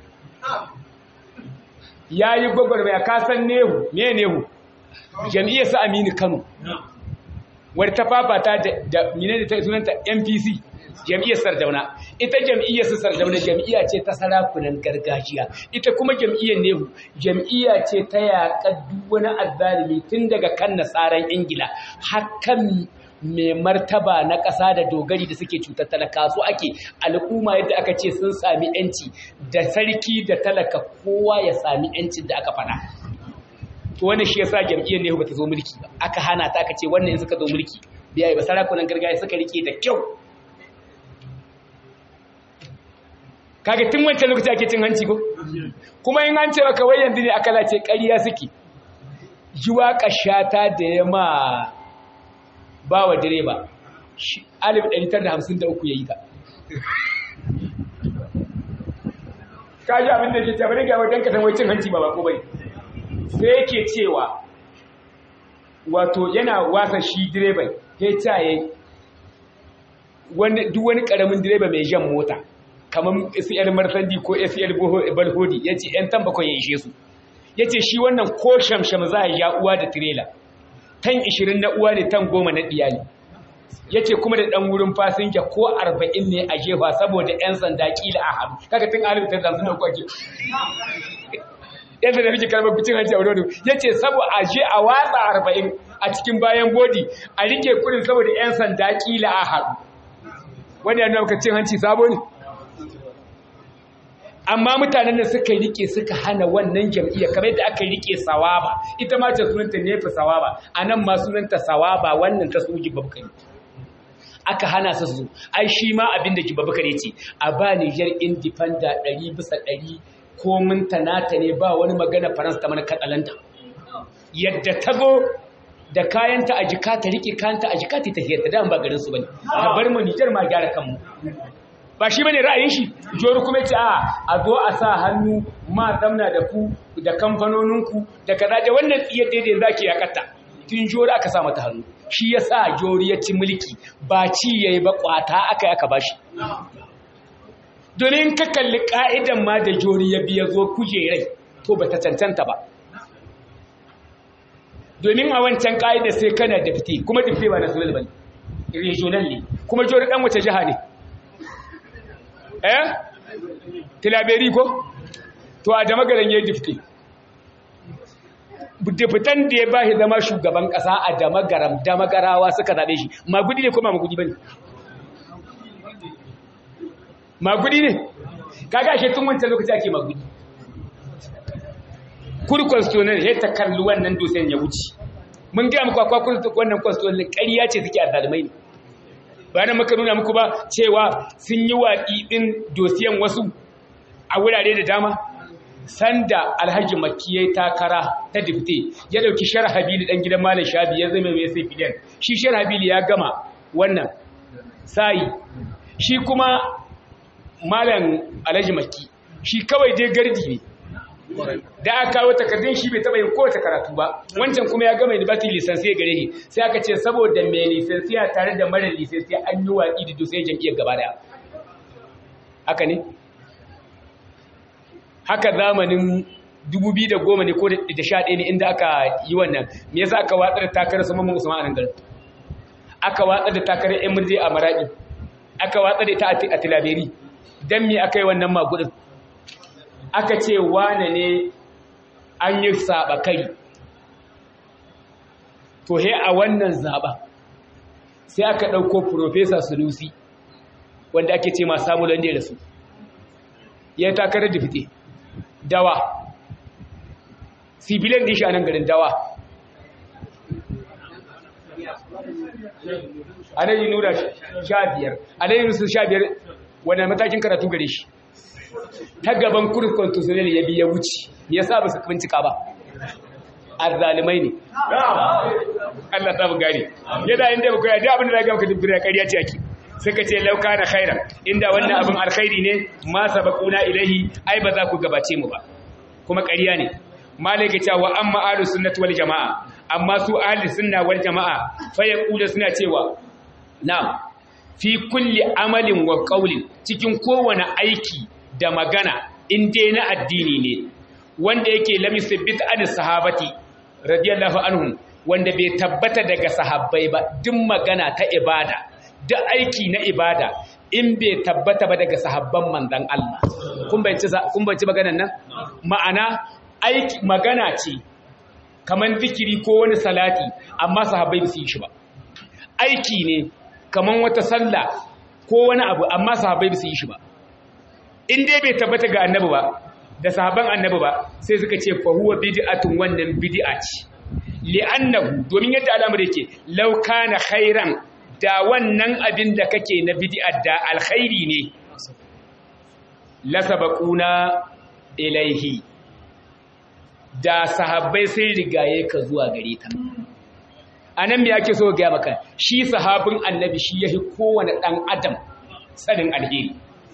A: ya yi gwagwarmaya kasan nehu me nehu jam'iyyar sa aminu kano wadda ta fafata da mine da ta sunanta npc jam'iyyar sardauna ita jam'iyyar su sardauna jam'iyya ce ta sarakunan gargajiya ita kuma jam'iyyar nehu jam'iyya ce ta yaƙa duk wani azzalimi tun daga kan nasaran ingila hakan mai martaba na ƙasa da dogari da suke cutar talaka su ake al'umma yadda aka ce sun sami yanci da sarki da talaka kowa ya sami yancin da aka faɗa to wannan shi yasa jam'iyyar nehu bata zo mulki ba aka hana ta aka ce wannan in suka zo mulki biyayi ba sarakunan gargajiya suka rike da kyau kaga tun wancan lokaci ake cin hanci ko kuma in an ce maka wai yanzu ne aka lace ƙarya suke jiwa kashata da ya ma ba wa direba 1953 ya yi ta kaji abin da ke tabbari ga wajen kasan wai cin hanci ba ba ko bai sai yake cewa wato yana wasa shi direban ya caye duk wani karamin direba mai jan mota kamar SL Marsandi ko SL Balhodi ya ce ‘yan tambakon ya ishe su ya ce shi wannan ko shamsham za a ja uwa da tirela tan 20 na uwa ne tan goma na ɗiyali ya ce kuma da ɗan wurin fasinja ko 40 ne a jefa saboda ‘yan sanda ƙila a haɗu kaga tun alif ta zanzu na kwake yadda da nake karɓar kucin hanci a wurin ya ce saboda a je a watsa 40 a cikin bayan bodi a rike kudin saboda ‘yan sanda ƙila a haɗu wanda ya nuna maka cin hanci sabo ne amma mutanen da suka rike suka hana wannan jam'iyyar kamar yadda aka rike sawaba ita ma ce sunanta nefa sawaba a nan ma sunanta sawaba wannan ta soji babkari aka hana su su ai shi ma abin da babkari ce a ba Niger independent ɗari bisa ɗari ko mun tanata ne ba wani magana faransa ta mana katsalanta yadda ta zo da kayanta a jika ta rike kayanta a jika ta tafiyar ta dan ba garin su bane ta bar mu Niger ma gyara kanmu ba shi bane ra'ayin shi jori kuma ce a a zo a sa hannu ma zamna da ku da kamfanoninku da kaza da wannan tsiyar daidai zaki ya katta tun jori aka sa mata hannu shi ya sa jori ya ci mulki ba ci yayi ba kwata aka aka bashi domin ka kalli ka'idan ma da jori ya biya zo kujerai to ba ta cancanta ba domin a wancan ka'ida sai kana da fite kuma da fite ba na sunan bane regional ne kuma jori dan wace jiha ne eh tilaberi ko to a damagaran yayi difte diftan da ya bashi zama shugaban kasa a damagaram damagarawa suka zabe shi magudi ne ko ma magudi bane magudi ne kaga ashe tun wancan lokaci ake magudi kuri constitutional ya ta kalli wannan dosen ya wuce mun ga muku akwai wannan constitutional ƙarya ce take a zalimai ne bayan maka nuna muku ba cewa sun yi waƙi ɗin dosiyan wasu a wurare da dama sanda alhaji makki ya yi takara ta difte ya ɗauki shar habili ɗan gidan malam shabi ya zama mai sai fidan shi shar habili ya gama wannan sayi shi kuma malam alhaji makki shi kawai dai gardi ne da aka kawo takardun shi bai taba yin kowace karatu ba wancan kuma ya gama university lisansiya gare shi sai aka ce saboda mai lisansiya tare da mara lisansiya an yi watsi da dusai jam'iyyar gaba daya haka ne haka zamanin 2010 ne ko da 11 ne inda aka yi wannan me yasa aka watsar da takarar su mamman usman a nan garin aka watsar da takarar yan murje a maradi aka watsar da ita a tilaberi dan me aka yi wannan magudin aka ce wane ne an yi saba kai to he a wannan zaba sai aka ɗauko profesa sunusi wanda ake ce masu samu lande da su ya takarar da fite dawa sibilan da shi a nan garin dawa a nan yi nura sha biyar a nan yi nusu sha biyar wanda matakin karatu gare shi ta gaban kurin constitutional ya biya wuce ya sa ba su bincika ba azzalimai ne Allah ta bu gane yadda inda ba koya da abin da zaka maka dubbira ƙarya ce ake suka ce lauka na khairan inda wannan abin alkhairi ne ma sabaquna ilahi ai ba za ku gabace mu ba kuma ƙarya ne malaka cewa wa amma ahlus sunnati wal jamaa amma su ahlus sunna wal jamaa fa yaqulu suna cewa na'am fi kulli amalin wa qawlin cikin kowane aiki da magana in dai na addini ne wanda yake lam yusabbit an sahabati radiyallahu anhum wanda bai tabbata daga sahabbai ba duk magana ta ibada duk aiki na ibada in bai tabbata ba daga sahabban manzon Allah kun bayyana kun bayyana maganar nan ma'ana aiki magana ce kaman zikiri ko wani salati amma sahabbai ba su yi shi ba aiki ne kaman wata sallah ko wani abu amma sahabbai ba su yi shi ba in dai bai tabbata ga annabi ba da sahaban annabi ba sai suka ce fa huwa bid'atun wannan bid'a ce li'annahu domin yadda al'amari yake law kana khairan da wannan abin da kake na bid'a da alkhairi ne la sabaquna ilaihi da sahabbai sai rigaye ka zuwa gare ta anan me yake so ga maka shi sahabin annabi shi yahi kowane dan adam tsarin alheri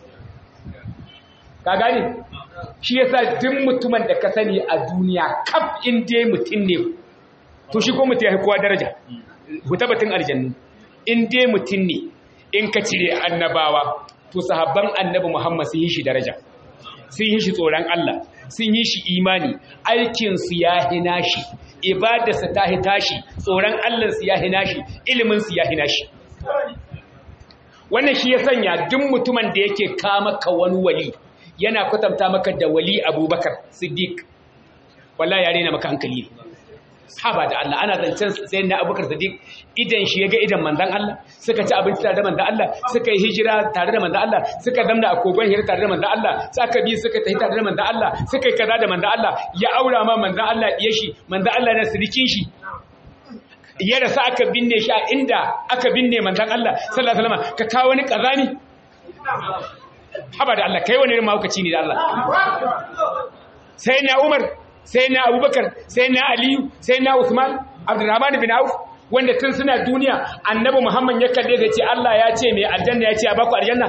A: ka gane shi yasa duk mutumin da ka sani a duniya kaf in dai mutum ne to shi ko mutum ya kowa daraja ku tabbatin aljannu in dai mutum ne in ka cire annabawa to sahabban annabi Muhammad sun yi shi daraja sun yi shi tsoron Allah sun yi shi imani aikin su ya hina shi ibadarsa ta hita shi tsoron Allah su ya hina shi ilimin su ya hina shi wannan shi ya sanya duk mutumin da yake kama ka wani wali yana kwatanta maka da wali abubakar siddiq wallahi ya rena maka hankali
C: haba da Allah ana zancen sai na abubakar sadiq idan shi ya ga idan manzan Allah suka ci abinci tare da manzan Allah suka yi hijira tare da manzan Allah suka zamna a kogon hira tare da manzan Allah suka bi suka tafi tare da manzan Allah suka yi kaza da manzan Allah ya aura ma manzan Allah diye shi manzan Allah na sirikin shi ya rasa aka binne shi a inda aka binne manzan Allah sallallahu alaihi wasallam ka kawo wani kazani haba da Allah kai wani irin mahaukaci ne da Allah sai na Umar sai na Abubakar sai na Aliyu sai na Usman Abdurrahman bin Auf wanda tun suna duniya annabi Muhammad ya kalle da ce Allah ya ce mai aljanna ya ce a baku aljanna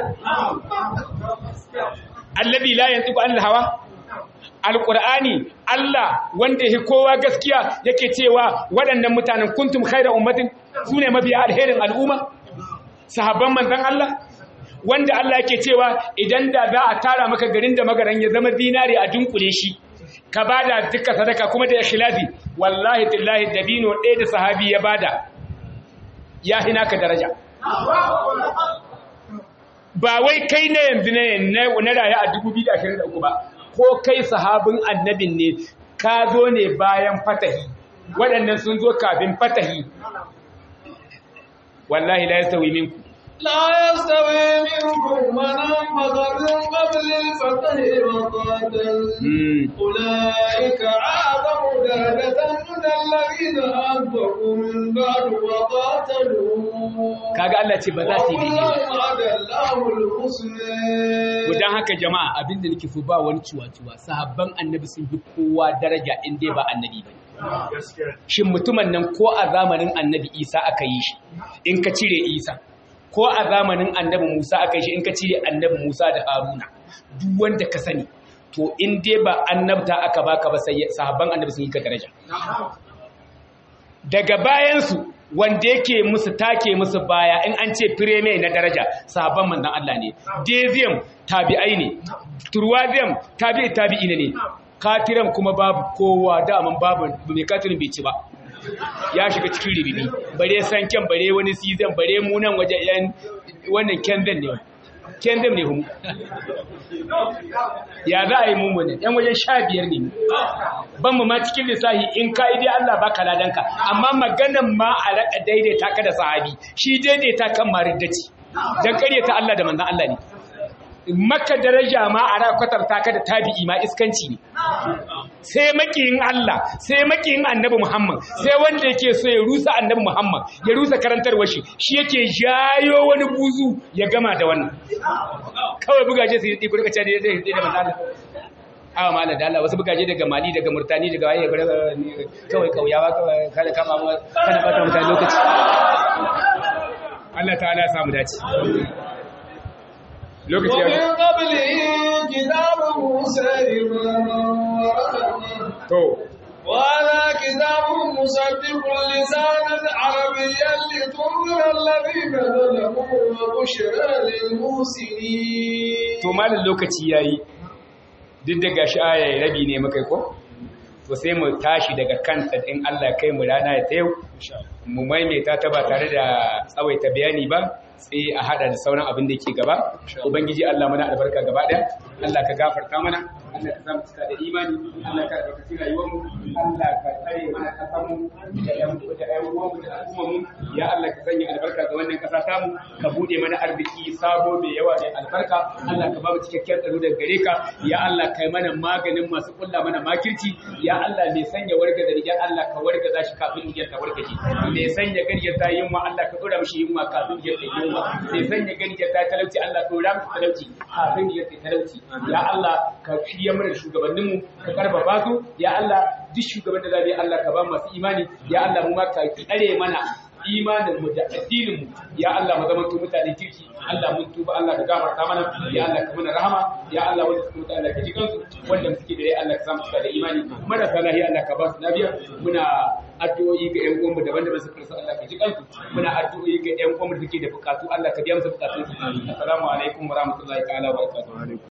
C: allazi la yantiqu anil hawa alqur'ani Allah wanda yake kowa gaskiya yake cewa waɗannan mutanen kuntum khayra ummatin sune mabiya alherin al'umma sahabban manzon Allah wanda Allah yake cewa idan da za a tara maka garin da magaran ya zama zinari a dunkule shi ka bada duka sadaka kuma da ikhlasi wallahi billahi dabino ɗaya da sahabi ya bada ya hina ka daraja ba wai kai na yanzu ne na raya a 2023 ba ko kai sahabin annabin ne ka zo ne bayan fatahi waɗannan sun zo kafin fatahi wallahi la yastawi minku
B: لا يستوي منكم من أنفق من قبل الفتح وقاتل أولئك أعظم درجة من الذين أنفقوا من بعد وقاتلوا
C: kaga Allah ce ba za su yi daidai
B: وعد الله الحسنى
C: Gudan haka jama'a abinda nake so ba wani ciwa-ciwa sahabban annabi sun fi kowa daraja in dai ba annabi ba shin mutumin nan ko a zamanin annabi isa aka yi shi in ka cire isa ko a zamanin annabi musa aka yi shi in ka cire annabi musa da haruna duk wanda ka sani to in dai ba annabta aka baka ba sai sahabban annabi sun yi ka daraja daga bayansu wanda yake musu take musu baya in an ce fireme na daraja sahabban manzon Allah ne dezium tabi'ai ne turwazium tabi'i tabi'i ne katiran kuma babu kowa daman babu mai katirin bai ci ba ya shiga cikin ribibi bare sanken bare wani season bare munan waje yan wannan kendan ne kendan ne humu ya za a yi mummuni yan wajen sha biyar ne ban mu ma cikin lissahi in ka idai Allah baka ladanka amma maganan ma a raka daidaita ka da sahabi shi daidaita kan mariddaci dan karyata Allah da manzon Allah ne maka daraja ma a rakwatar taka da tabi'i ma iskanci ne sai makiyin Allah sai makiyin annabi Muhammad sai wanda yake so ya rusa annabi Muhammad ya rusa karantarwar shi shi yake jayo wani buzu ya gama da wannan kawai bugaje su yi kurka ce da zai da manzo Allah awa malam da Allah wasu bugaje daga Mali daga Murtani daga waye kawai kauyawa kawai kada kama mu kana bata mutane lokaci Allah ta'ala ya samu dace lokaci
B: ومن
C: ya
B: قبله كتاب موسى إماما ورحمة
C: to
B: وهذا كتاب مصدق لسانا عربيا لتنذر الذين ظلموا وبشرى للمحسنين
C: to malam lokaci yayi duk da gashi aya rabi ne muka yi ko to sai mu tashi daga kanta in Allah ya kai mu rana ya ta yau mu maimaita ta ba tare da tsawaita bayani ba sai a hada da sauran abin da yake gaba ubangiji Allah mana albarka gaba daya Allah ka gafarta mana Allah ka samu cika da imani Allah ka albarkaci rayuwar mu Allah ka tsare mana kasar mu da yan da yan uwan mu da al'umma mu ya Allah ka sanya albarka ga wannan kasa ta mu ka bude mana arziki sabo mai yawa mai albarka Allah ka ba mu cikakken tsaro daga gare ka ya Allah kai mana maganin masu kulla mana makirci ya Allah mai sanya warga da rigar Allah ka warga shi kafin rigar ta wargaje mai sanya gariyar ta yunwa Allah ka dora mishi yunwa kafin rigar ta yunwa mai sanya gariyar ta talauci Allah ka dora mishi talauci kafin rigar ta talauci ya Allah ka shirya mana shugabanninmu ka karfafa su ya Allah duk shugaban da zabe Allah ka ba mu masu imani ya Allah mu ma ka tsare mana imanin mu da addinin mu ya Allah mu zama mutane kirki Allah mun tuba Allah ka gafarta mana ya Allah ka mana rahama ya Allah wanda suka mutu Allah ka ji kansu wanda suke da rai Allah ka samu cika da imani marasa lahiya Allah ka ba su lafiya muna addu'o'i ga ƴan uwanmu daban-daban suka rasa Allah ka ji kansu muna addu'o'i ga ƴan uwanmu da suke da bukatu Allah ka biya musu bukatun su assalamu alaikum wa rahmatullahi ta'ala wa barakatuh